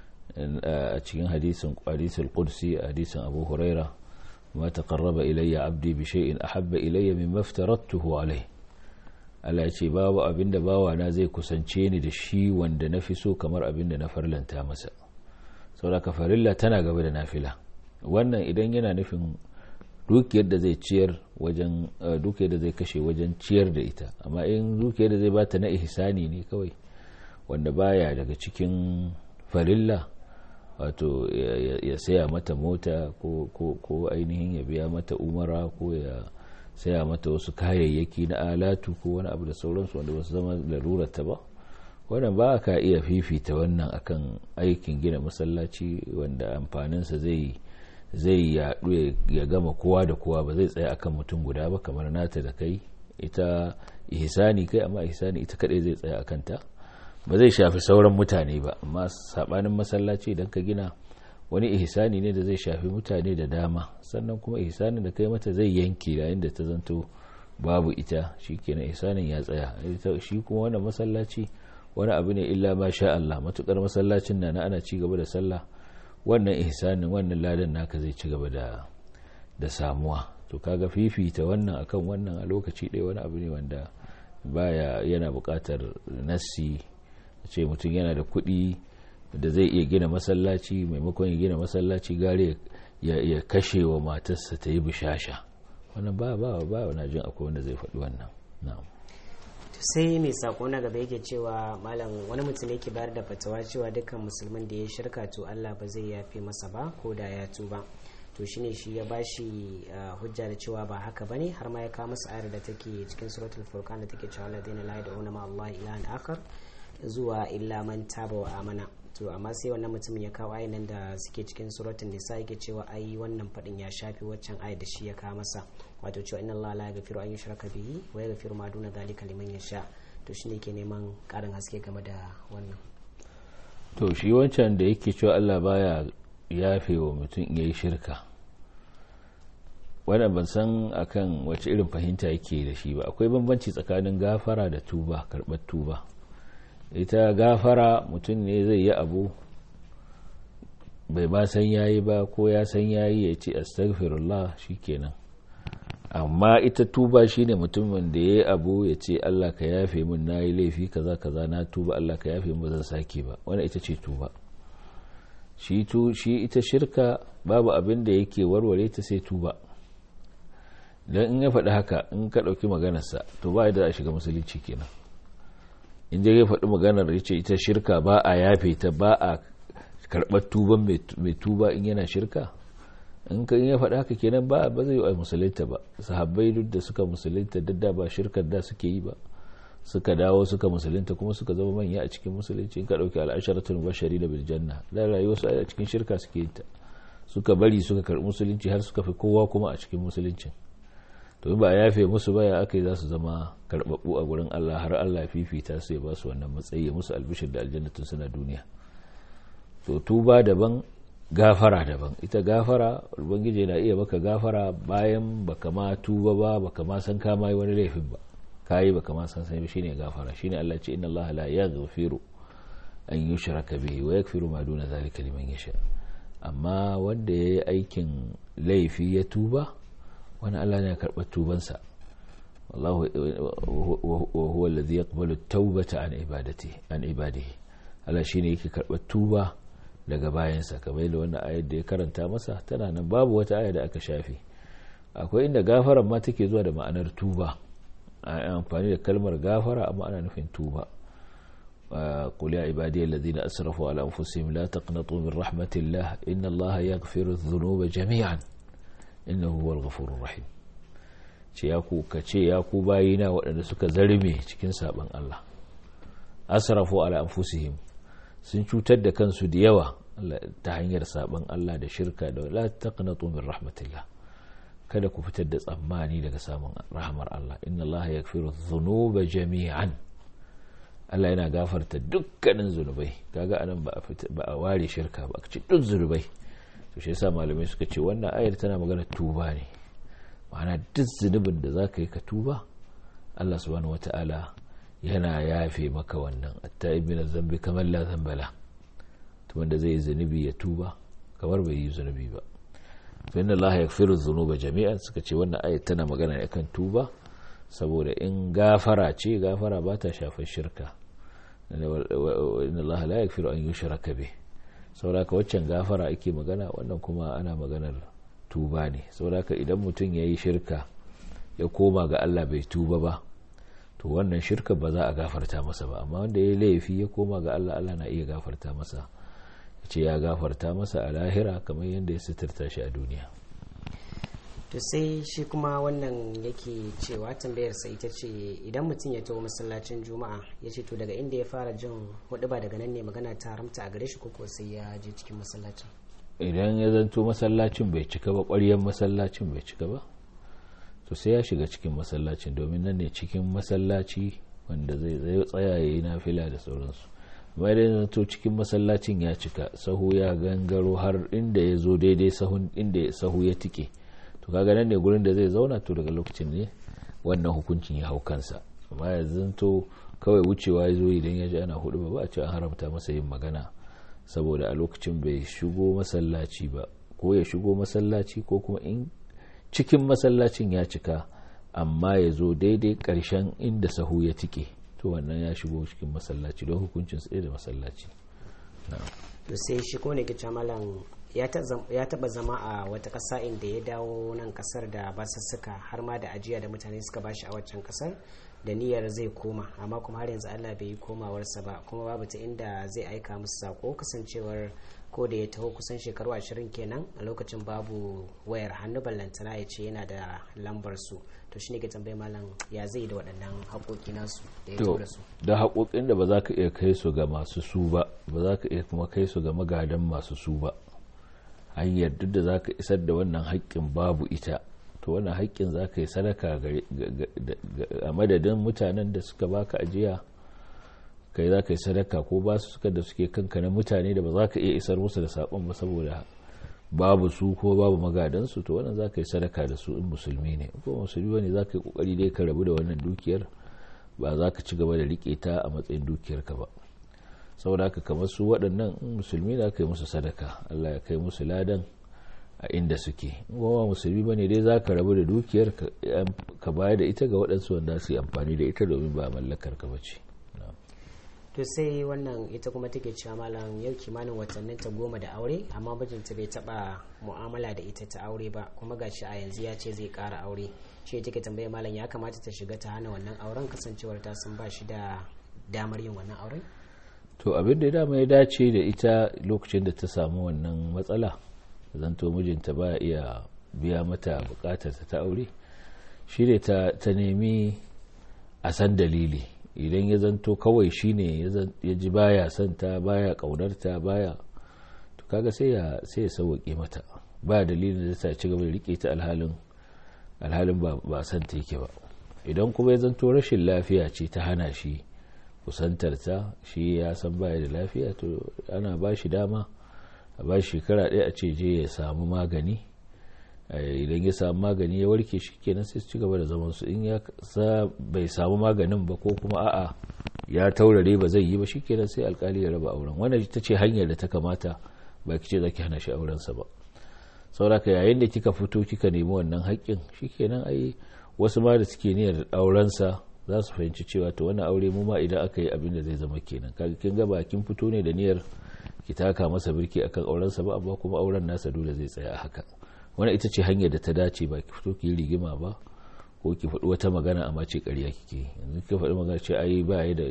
a cikin hadisin hadisul qudsi hadisin Abu Huraira ma taqarraba ilayya abdi bi shay'in ahabba ilayya mimma aftaratuhu alayhi Allah ya ce babu abin da bawa na zai kusance ni da shi wanda na fi so kamar abin da na farlanta masa saboda farilla tana gaba da nafila wannan idan yana nufin dukiyar da zai ciyar wajen dukiyar da zai kashe wajen ciyar da ita amma in dukiyar da zai bata na ihsani ne kawai wanda baya daga cikin farilla wato ya saya mata mota ko ainihin ya biya mata umara ko ya saya mata wasu kayayyaki na alatu ko wani abu da sauransu wanda ba su zama larurata ba wannan ba ka iya fifita wannan akan aikin gina masallaci wanda amfaninsa zai zai yaɗu ya gama kowa da kowa ba zai tsaya akan mutum guda ba kamar nata da kai ita ihsani kai amma ihsani ita kadai zai tsaya akan ta ba zai shafi sauran mutane ba amma sabanin masallaci idan ka gina wani ihsani ne da zai shafi mutane da dama sannan kuma ihsanin da kai mata zai yanke yayin da ta zanto babu ita shikenan ihsanin ya tsaya shi kuma wannan masallaci wani abu ne illa ma sha Allah matukar masallacin na ana ci gaba da sallah wannan ihsanin wannan ladan naka zai ci gaba da da samuwa to kaga fifita wannan akan wannan a lokaci ɗaya wani abu ne wanda baya yana buƙatar nassi ce mutum yana da kuɗi da zai iya gina masallaci maimakon ya gina masallaci gare ya kashe wa matarsa ta yi bishasha wannan ba ba ba na jin akwai wanda zai faɗi wannan na'am sai mai sako na gaba yake cewa malam wani mutum yake bayar da fatawa cewa dukkan musulmin da ya shirka to Allah ba zai yafe masa ba ko da ya tuba to shine shi ya bashi hujja da cewa ba haka bane har ma ya kawo masa ayar da take cikin suratul furqan da take cewa ladina la yad'una ma Allah ilahan akhar zuwa illa man taba wa amana to amma sai wannan mutumin ya kawo ayin nan da suke cikin suratul nisa yake cewa ai wannan fadin ya shafi waccan ayar da shi ya kawo masa wato cewa inna Allah la yaghfiru an yushraka bihi wa yaghfiru ma duna dhalika liman yasha to shine ke neman karin haske game da wannan to shi wancan da yake cewa Allah baya yafe wa mutum yayi shirka wannan ban san akan wace irin fahimta yake da shi ba akwai bambanci tsakanin gafara da tuba karɓar tuba ita gafara mutum ne zai yi abu bai ba san yayi ba ko ya san yayi ya ce astaghfirullah shikenan amma ita tuba shine mutumin da ya yi abu ya ce Allah ka yafe min na yi laifi kaza kaza na tuba Allah ka yafe min zan sake ba wannan ita ce tuba shi shi ita shirka babu abin da yake warware ta sai tuba don in ya faɗi haka in ka ɗauki maganarsa to ba da a shiga musulunci kenan in je ya faɗi maganar ya ce ita shirka ba a yafe ta ba a karɓar tuban mai tuba in yana shirka in ka ya faɗi haka kenan ba ba zai yi musulunta ba sahabbai duk da suka musulunta duk da ba shirkar da suke yi ba suka dawo suka musulunta kuma suka zama manya a cikin musulunci in ka ɗauki al'asharatul bashari da biljanna da rayuwar su a cikin shirka suke yin ta suka bari suka karɓi musulunci har suka fi kowa kuma a cikin musuluncin to ba a yafe musu ba ya aka yi za su zama karɓaɓɓu a gurin Allah har Allah fifita su ya ba su wannan matsayi musu albishir da aljannatin suna duniya to tuba daban gafara daban ita gafara ubangiji na iya maka gafara bayan baka ma tuba ba baka ma san kama yi wani laifin ba kayi baka ma san sai shine gafara shine Allah ce inna Allah la yaghfiru an yushraka bihi wa yaghfiru ma duna zalika liman yasha amma wanda yayi aikin laifi ya tuba wani Allah ne ya karɓar tubansa wallahu wa huwa alladhi yaqbalu at-taubata an ibadati an ibadihi Allah shine yake karɓar tuba daga bayansa kamar yadda wannan ayar da ya karanta masa tana nan babu wata aya da aka shafe akwai inda gafaran ma take zuwa da ma'anar tuba a amfani da kalmar gafara amma ana nufin tuba قل يا عبادي الذين أسرفوا على أنفسهم لا تقنطوا من رحمة الله إن الله يغفر الذنوب جميعا إنه هو الغفور الرحيم ce ya ku ka ce ya ku bayina waɗanda suka zarme cikin saɓon Allah asrafu ala anfusihim sun cutar da kansu da yawa ta hanyar saɓon Allah da shirka da la taqnatu min rahmatillah kada ku fitar da tsammani daga samun rahmar Allah inna Allah yaghfiru dhunuba jami'an Allah yana gafarta dukkanin zunubai kaga anan ba a ware shirka ba a ci duk zunubai to shi yasa malamai suka ce wannan ayar tana magana tuba ne ma'ana duk zunubin da za ka yi ka tuba Allah subhanahu wata'ala yana yafe maka wannan atta'ibi na zambi kamar la zambala to wanda zai yi zunubi ya tuba kamar bai yi zunubi ba fa inna Allah yaghfiru dhunuba jami'an suka ce wannan ayat tana magana ne kan tuba saboda in gafara ce gafara ba ta shafar shirka inna Allah la yaghfiru an yushraka bih saboda waccan gafara ake magana wannan kuma ana maganar tuba ne saboda idan mutum ya yi shirka ya koma ga Allah bai tuba ba to wannan shirka ba za a gafarta masa ba amma wanda ya yi laifi ya koma ga Allah Allah na iya gafarta masa ya ce ya gafarta masa a lahira kamar yadda ya suturta shi a duniya to sai shi kuma wannan yake cewa tambayarsa ita ce idan mutum ya taho masallacin juma'a ya ce to daga inda ya fara jin hudu ba daga nan ne magana ta haramta a gare shi ko sai ya je cikin masallacin idan ya zanto masallacin bai cika ba ƙwaryen masallacin bai cika ba to sai ya shiga cikin masallacin domin nan ne cikin masallaci wanda zai tsaya ya yi nafila da sauransu amma idan ya zanto cikin masallacin ya cika sahu ya gangaro har inda ya zo daidai sahun inda sahu ya tike to kaga nan ne gurin da zai zauna to daga lokacin ne wannan hukuncin ya hau kansa amma ya zanto kawai wucewa ya zo idan ya ji ana hudu ba a ce an haramta masa yin magana saboda a lokacin bai shigo masallaci ba ko ya shigo masallaci ko kuma in cikin masallacin ya cika amma ya zo daidai karshen inda sahu ya tike to wannan ya shigo cikin masallaci don hukuncin tsaye da masallaci to sai shi ko ne kice malam ya taba zama a wata ƙasa inda ya dawo nan kasar da basussuka har ma da ajiya da mutane suka bashi a waccan kasar da niyyar zai koma amma kuma har yanzu Allah bai yi komawarsa ba kuma babu ta inda zai aika musu sako kasancewar ko da ya taho kusan shekaru ashirin kenan a lokacin babu wayar hannu ballantana ya ce yana da lambar su to shine ke tambayi malam ya zai da waɗannan haƙoƙi nasu da ya taho da su da haƙoƙin da ba za ka iya kai su ga masu su ba ba za ka iya kuma kai su ga magadan masu su ba hanyar duk da za ka isar da wannan haƙƙin babu ita to wannan haƙƙin za ka yi sadaka a madadin mutanen da suka baka ajiya kai za ka yi sadaka ko ba su suka da suke kanka na mutane da ba za ka iya isar musu da saƙon ba saboda babu su ko babu magadansu to wannan za ka yi sadaka da su in musulmi ne ko musulmi ne za ka yi ƙoƙari dai ka rabu da wannan dukiyar ba za ka ci gaba da riƙe ta a matsayin dukiyarka ba saboda haka kamar su waɗannan musulmi da aka yi musu sadaka allah ya kai musu ladan a inda suke ba musulmi bane dai za ka rabu da dukiyar ka bayar da ita ga waɗansu wanda su yi amfani da ita domin ba mallakar ka bace to sai wannan ita kuma take cewa malam yau kimanin watannin ta goma da aure amma mijinta bai taba mu'amala da ita ta aure ba kuma gashi a yanzu ya ce zai kara aure shi take tambaye malam ya kamata ta shiga ta hana wannan auren kasancewar ta sun ba shi da damar yin wannan auren to abin da dama ya dace da ita lokacin da ta samu wannan matsala zanto mijinta ba iya biya mata bukatar ta aure shi ne ta nemi a san dalili idan ya zanto kawai shi ne ya ji baya son ta baya kaunarta baya to kaga sai ya sai ya sauwaƙe mata ba dalilin da ta ci gaba da rike ta alhalin alhalin ba son ta yake ba idan kuma ya zanto rashin lafiya ce ta hana shi kusantar ta shi ya san baya da lafiya to ana ba shi dama a ba shekara ɗaya a ce je ya samu magani idan ya samu magani ya warke shi kenan sai su ci gaba da zaman su in ya sa bai samu maganin ba ko kuma a'a ya taurare ba zai yi ba shikenan sai alkali ya raba auren wannan ita ce hanyar da ta kamata ba ki ce zaki hana shi auren sa ba sauraka yayin da kika fito kika nemi wannan haƙƙin shikenan ai wasu ma da suke niyyar auren sa za su fahimci cewa to wannan aure mu ma idan aka yi abin da zai zama kenan kaga kin ga ba kin fito ne da niyyar ki taka masa birki akan auren sa ba amma kuma auren nasa dole zai tsaya a haka wannan ita ce hanyar da ta dace ba ki fito ki yi rigima ba ko ki faɗi wata magana amma ce ƙarya kike yanzu ki faɗi magana ce ai ba ya da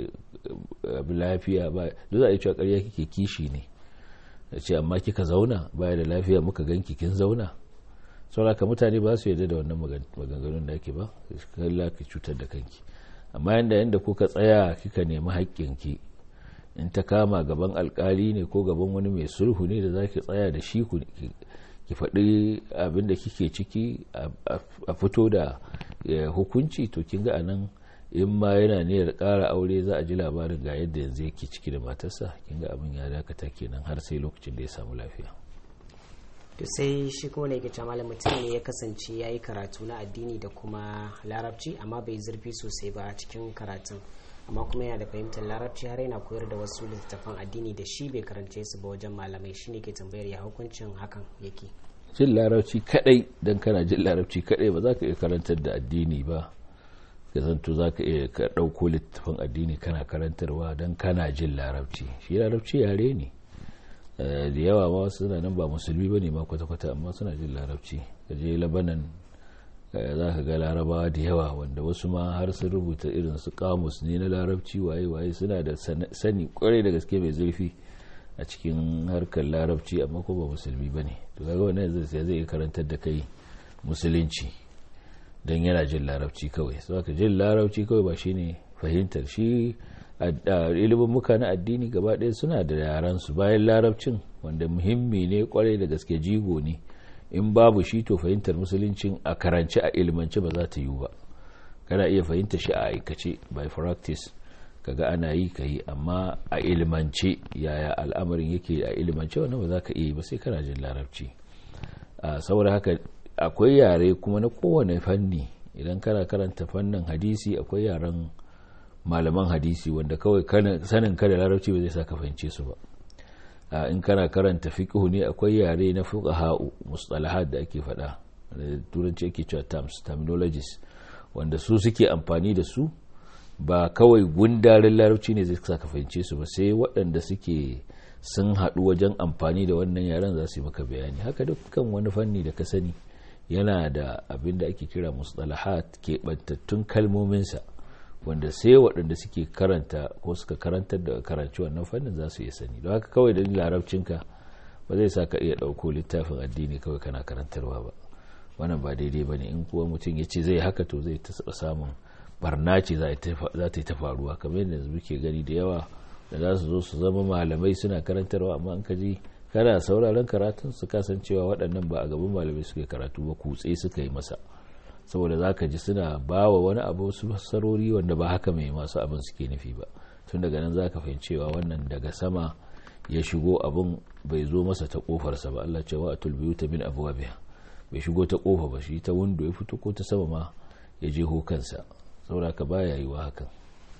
lafiya ba duk za a yi cewa ƙarya kike kishi ne da ce amma kika zauna ba ya da lafiya muka ganki kin zauna sauraka mutane ba su yarda da wannan maganganun da ake ba kalla ki cutar da kanki amma yanda yanda kuka tsaya kika nemi haƙƙinki in ta kama gaban alkali ne ko gaban wani mai sulhu ne da zaki tsaya da shi ki faɗi abin da kike ciki a fito da hukunci to kin ga anan in ma yana niyyar ƙara aure za a ji labarin ga yadda yanzu yake ciki da matarsa kin ga abin ya dakata kenan har sai lokacin da ya samu lafiya to sai shi kuma ne ke malam mutum ne ya kasance ya yi karatu na addini da kuma larabci amma bai zurfi sosai ba a cikin karatun amma kuma yana da fahimtar larabci har yana koyar da wasu littattafan addini da shi bai karance su ba wajen malamai shine ke tambayar ya hukuncin hakan yake jin larabci kadai dan kana jin larabci kadai ba za ka iya karantar da addini ba ka zanto za ka iya ka ɗauko littattafan addini kana karantarwa don kana jin larabci shi larabci yare ne da yawa ma wasu suna nan ba musulmi ba ne ma kwata-kwata amma suna jin larabci ka je labanan za ka ga larabawa da yawa wanda wasu ma har sun rubuta irin su kamus ne na larabci waye-waye suna da sani kwarai da gaske mai zurfi a cikin harkar larabci amma ko ba musulmi ba ne to kaga wannan zai zai karantar da kai musulunci don yana jin larabci kawai so aka jin larabci kawai ba shine fahimtar shi ilimin muka na addini gaba ɗaya suna da yaran su bayan larabcin wanda muhimmi ne kwarai da gaske jigo ne in babu shi to fahimtar musuluncin a karance a ilimance ba za ta yiwu ba kana iya fahimta shi a aikace by practice kaga ana yi ka yi amma a ilimance yaya al'amarin yake a ilimance wannan ba za ka iya ba sai kana jin larabci saboda haka akwai yare kuma na kowane fanni idan kana karanta fannin hadisi akwai yaren malaman hadisi wanda kawai sanin ka da larabci ba zai sa ka fahimce su ba in kana karanta fiqhu ne akwai yare na fuqaha'u mustalahat da ake faɗa da turanci ake cewa terms terminologies wanda su suke amfani da su ba kawai gundarin larabci ne zai sa ka fahimce su ba sai waɗanda suke sun haɗu wajen amfani da wannan yaren za su yi maka bayani haka dukkan wani fanni da ka sani yana da abin da ake kira mustalahat keɓantattun kalmominsa wanda sai waɗanda suke karanta ko suka karantar da karanci wannan fannin za su iya sani don haka kawai da larabcinka ba zai sa ka iya ɗauko littafin addini kawai kana karantarwa ba wannan ba daidai ba ne in kuwa mutum ya ce zai haka to zai ta samun barna ce za ta yi ta faruwa kamar yadda muke gani da yawa da za su zo su zama malamai suna karantarwa amma an kaji kana sauraron karatun su kasancewa waɗannan ba a gaban malamai suka karatu ba kutse suka yi masa saboda za ka ji suna ba wa wani abu su sarori wanda ba haka mai masu abin suke nufi ba tun daga nan za ka fahimcewa wannan daga sama ya shigo abin bai zo masa ta kofarsa ba Allah cewa a tulbiyu ta min abuwa biya bai shigo ta kofa ba shi ta windo ya fito ko ta sama ma ya je kansa saboda ka baya yi wa hakan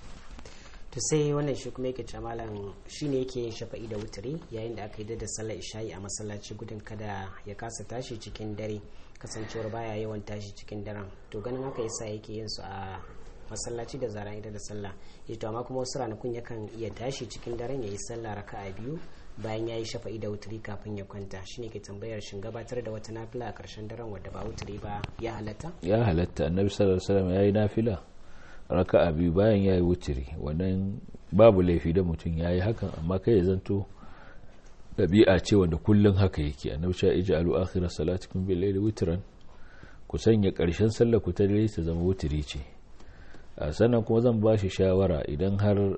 to sai wannan shi kuma yake malam shi ne yake yin shafa'i da wuturi yayin da aka yi da sallar isha'i a masallaci gudun kada ya kasa tashi cikin dare kasancewar baya yawan tashi cikin daren to ganin haka yasa yake yin su a masallaci da zaran ita da sallah ya to amma kuma wasu ranakun yakan iya tashi cikin daren ya yi sallah raka'a biyu bayan ya yi shafa'i da wuturi kafin ya kwanta shine ke tambayar shin gabatar da wata nafila a karshen daren wadda ba wuturi ba ya halatta ya halatta annabi sallallahu alaihi wasallam ya yi nafila raka'a biyu bayan ya yi wuturi wannan babu laifi da mutum ya yi hakan amma kai ya zanto ɗabi'a ce wanda kullum haka yake annabi sha ija alu akhira salatikum bil layli witran ku sanya ƙarshen sallar ku ta dare ta zama wuturi ce sannan kuma zan ba shi shawara idan har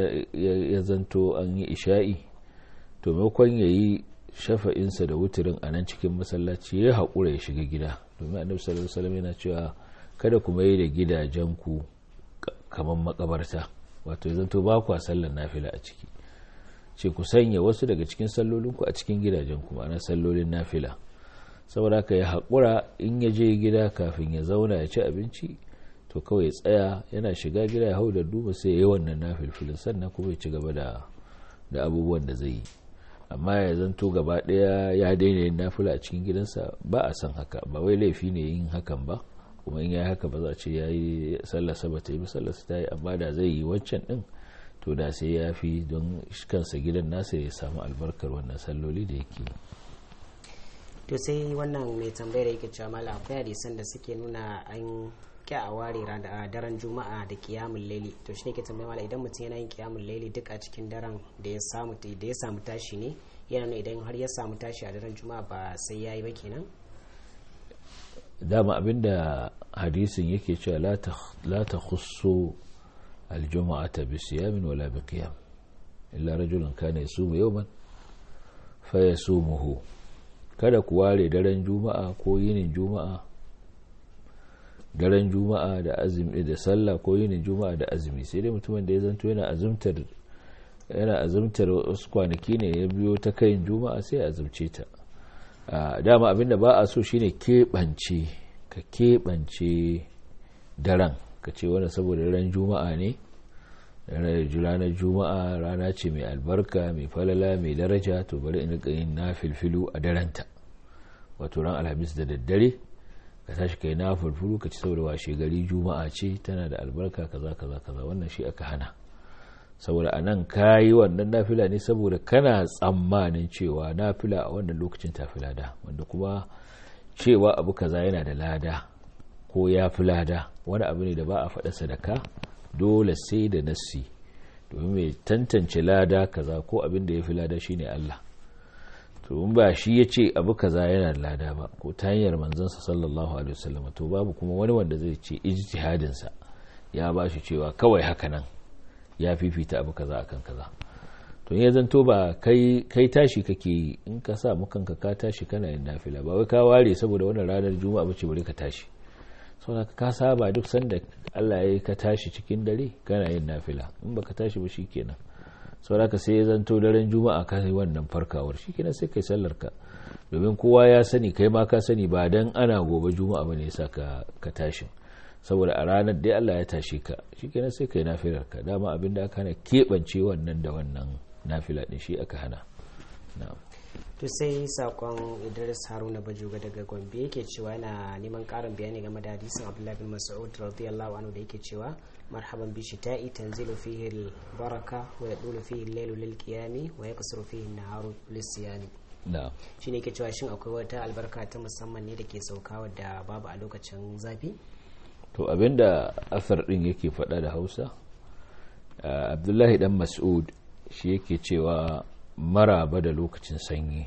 ya zanto an yi isha'i to maimakon ya yi shafa'insa da wuturin a nan cikin masallaci ya haƙura ya shiga gida domin annabi sallallahu alaihi wasallam yana cewa kada ku mai da gidajenku kamar makabarta wato ya zanto ba kwa sallar nafila a ciki ce ku sanya wasu daga cikin sallolinku a cikin gidajen kuma na sallolin nafila saboda haka ya haƙura in ya je gida kafin ya zauna ya ci abinci to kawai ya tsaya yana shiga gida ya hau da duba sai ya yi wannan nafilfilin sannan kuma ya ci gaba da abubuwan da zai yi amma ya zanto gaba ɗaya ya daina yin nafila a cikin gidansa ba a san haka ba wai laifi ne yin hakan ba kuma in ya haka ba za a ce ya yi sallarsa ba ta yi sallarsa ta yi amma da zai yi wancan ɗin to da sai ya fi don kansa gidan nasa ya samu albarkar wannan salloli da yake to sai wannan mai tambayar yake cewa mala akwai hadisan da suke nuna an kya a ware daren juma'a da kiyamun laili to shi ne ke tambaya mala idan mutum yana yin kiyamun laili duk a cikin daren da ya samu da ya samu tashi ne yana nuna idan har ya samu tashi a daren juma'a ba sai ya yi ba kenan dama abinda hadisin yake cewa la ta khusu aljuma'ata bi siyamin wala bi qiyam illa rajulun kana yasumu yawman fa yasumuhu kada ku ware daren juma'a ko yinin juma'a daren juma'a da azumi da sallah ko yinin juma'a da azumi sai dai mutumin da ya zanto yana azumtar yana azumtar wasu kwanaki ne ya biyo ta kayin juma'a sai ya azumce ta dama abinda ba a so shine keɓance ka keɓance daren ka ce wani saboda ran juma'a ne ranar juma'a rana ce mai albarka mai falala mai daraja to bari in rika yin na filfilu a daranta wato ran alhamis da daddare ka tashi kai na filfilu ka ci saboda washe gari juma'a ce tana da albarka kaza kaza kaza wannan shi aka hana saboda anan kayi wannan nafila ne saboda kana tsammanin cewa nafila a wannan lokacin tafi lada wanda kuma cewa abu kaza yana da lada ko ya fi lada wani abu ne da ba a faɗa sadaka dole sai da nassi domin mai tantance lada kaza ko abin da ya fi lada shine Allah to in ba shi ya ce abu kaza yana da lada ba ko ta hanyar manzansa sallallahu alaihi wasallam to babu kuma wani wanda zai ce ijtihadinsa ya ba shi cewa kawai haka nan ya fifita abu kaza akan kaza to ya zanto ba kai kai tashi kake in ka sa mukanka ka tashi kana yin nafila ba wai ka ware saboda wannan ranar juma'a bace bari ka tashi saboda ka saba duk sanda Allah ya ka tashi cikin dare kana yin nafila in baka tashi ba shikenan saboda ka sai ya zanto daren juma'a ka yi wannan farkawar shikenan sai kai sallar ka domin kowa ya sani kai ma ka sani ba dan ana gobe juma'a bane yasa ka ka tashi saboda a ranar dai Allah ya tashi ka shikenan sai kai nafilar ka dama abinda aka hana keɓance wannan da wannan nafila din shi aka hana na'am to sai sakon idris haruna bajuga daga gombe yake cewa yana neman karin bayani game da hadisin abdullahi bin mas'ud radiyallahu anhu da yake cewa marhaban bi shita'i tanzilu fihi baraka wa yadulu fihi al-lailu lil qiyami wa yaqsuru fihi an-naharu lis siyami na'am shine yake cewa shin akwai wata albarka ta musamman ne da ke sauka wadda babu a lokacin zafi to abinda asar din yake faɗa da hausa abdullahi dan mas'ud shi yake cewa maraba da lokacin sanyi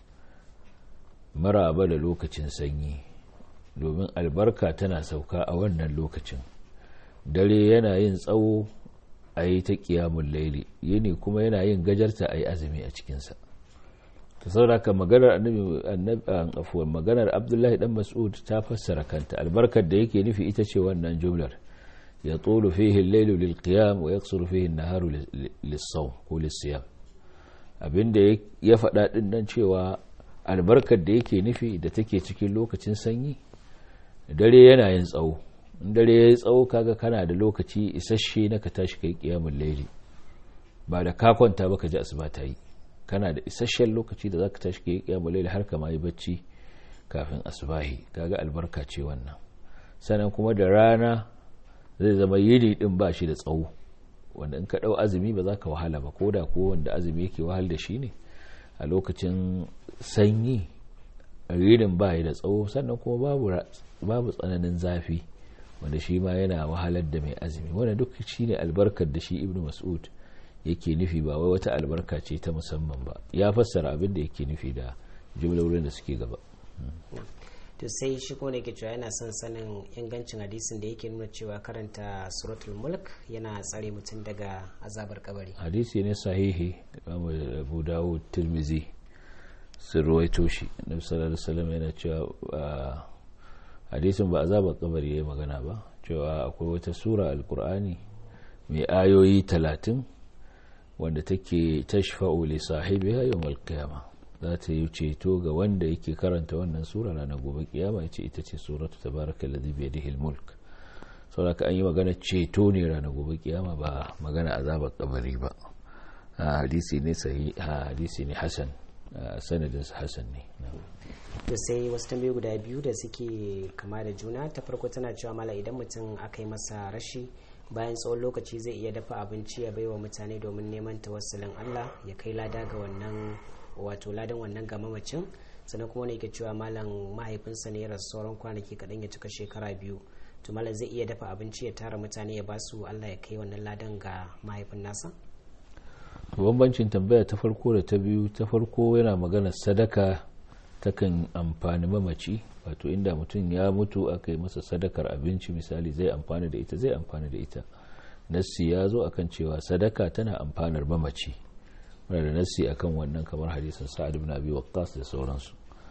maraba da lokacin sanyi domin albarka tana sauka a wannan lokacin dare yana yin tsawo a yi ta kiyamun laili yini kuma yana yin gajarta a yi azumi a cikinsa ta sauraka maganar afuwan maganar abdullahi dan mas'ud ta fassara kanta albarkar da yake nufi ita ce wannan jumlar ya tsoro fihi lailu lil qiyam wa yaksuru fihi naharu lis-sawm ko lis-siyam abinda ya faɗa ɗin nan cewa albarkar da yake nufi da take cikin lokacin sanyi dare yana yin tsawo in dare ya yi tsawo kaga kana da lokaci isasshe na ka tashi kai kiyamun laili ba da ka kwanta ba ka ji asuba ta yi kana da isasshen lokaci da za ka tashi kai kiyamun laili har ka ma yi bacci kafin asubahi kaga albarka ce wannan sannan kuma da rana zai zama yini din ba shi da tsawo wanda in ka ɗau azumi ba za ka wahala ba ko da ko wanda azumi yake wahal da shi ne a lokacin sanyi rinin ba da tsawo sannan kuma babu tsananin zafi wanda shi ma yana wahalar da mai azumi wanda duk shi ne albarkar da shi ibnu mas'ud yake nufi ba wai wata albarka ce ta musamman ba ya fassara abin da yake nufi da jumlolin da suke gaba to sai shi ko ne ke cewa yana son sanin ingancin hadisin da yake nuna cewa karanta suratul mulk yana tsare mutum daga azabar kabari hadisi ne sahihi abu dawud tirmizi sun ruwaito shi annabi sallallahu alaihi wasallam yana cewa hadisin ba azabar kabari yayi magana ba cewa akwai wata sura alqur'ani mai ayoyi talatin wanda take tashfa'u li sahibiha yawmal qiyamah za ta yi ceto ga wanda yake karanta wannan sura ranar gobe kiyama yace ita ce suratu tabarakal ladhi bi yadihi al-mulk saboda an yi magana ceto ne ranar gobe kiyama ba magana azabar kabari ba hadisi ne sahi hadisi ne hasan sanadin hasan ne to sai wasu tambayi guda biyu da suke kama da juna ta farko tana cewa mala idan mutum aka yi masa rashi bayan tsawon lokaci zai iya dafa abinci ya baiwa mutane domin neman tawassulin Allah ya kai lada ga wannan wato ladan wannan ga mamacin sannan kuma ne yake cewa malam mahaifinsa ne ya rasu sauran kwanaki kaɗan ya cika shekara biyu to malam zai iya dafa abinci ya tara mutane ya ba su Allah ya kai wannan ladan ga mahaifin nasa bambancin tambaya ta farko da ta biyu ta farko yana magana sadaka takan amfani mamaci wato inda mutum ya mutu aka yi masa sadakar abinci misali zai amfani da ita zai amfani da ita nassi ya zo akan cewa sadaka tana amfanar mamaci muna da nassi akan wannan kamar hadisin sa'ad ibn abi waqqas da sauransu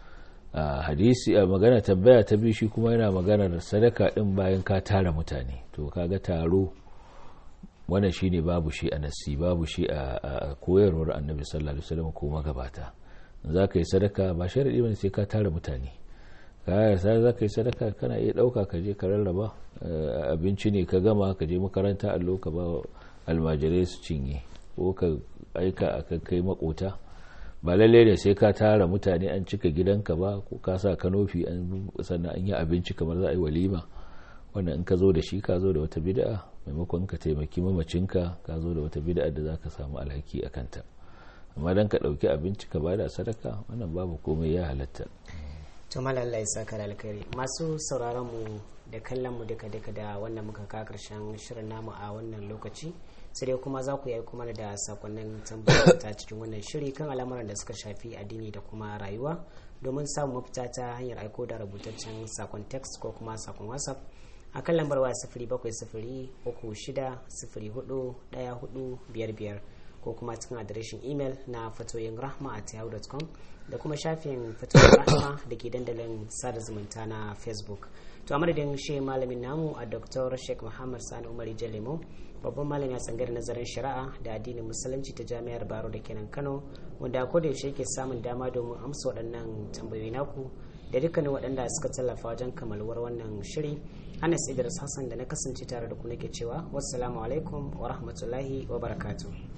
hadisi a magana tambaya ta biyu shi kuma yana maganar sadaka din bayan ka tara mutane to kaga taro wannan shine babu shi a nassi babu shi a koyarwar annabi sallallahu alaihi wasallam ko magabata za ka yi sadaka ba sharaɗi bane sai ka tara mutane kayar sai za ka yi sadaka kana iya ɗauka ka je ka rarraba abinci ne ka gama ka je makaranta allo ka ba almajirai su cinye ko ka aika a kai makota ba lalle ne sai ka tara mutane an cika gidanka ba ko ka sa kanofi sannan an yi abinci kamar za a yi walima wannan in ka zo da shi ka zo da wata bid'a maimakon ka taimaki mamacinka ka zo da wata bid'a da za ka samu alhaki a kanta amma dan ka ɗauki abinci ka bada sadaka wannan babu komai ya halatta to malalla ya saka da alkhairi masu sauraron mu da kallon mu duka duka da wannan muka ka karshen shirin namu a wannan lokaci sai dai kuma za ku yi kuma da sakonnin tambayar ta cikin wannan shiri kan al'amuran da suka shafi addini da kuma rayuwa domin samun mafita ta hanyar aiko da rubutaccen sakon text ko kuma sakon whatsapp a kan lambar waya sifiri bakwai sifiri uku shida sifiri hudu daya hudu biyar biyar ko kuma cikin adireshin imel na fatoyin rahma at yahoo.com da kuma shafin fatoyin rahma da ke dandalin sada zumunta na facebook to a madadin shi malamin namu a dr sheikh muhammad sani umar jalemo babban malami a tsangar nazarin shari'a da addinin musulunci ta jami'ar baro da kenan kano wanda ko da yaushe yake samun dama domin amsa waɗannan tambayoyi naku da dukkanin waɗanda suka tallafa wajen kamalwar wannan shiri anas idris hassan da na kasance tare da ku nake cewa wassalamu alaikum wa rahmatullahi wa barakatuh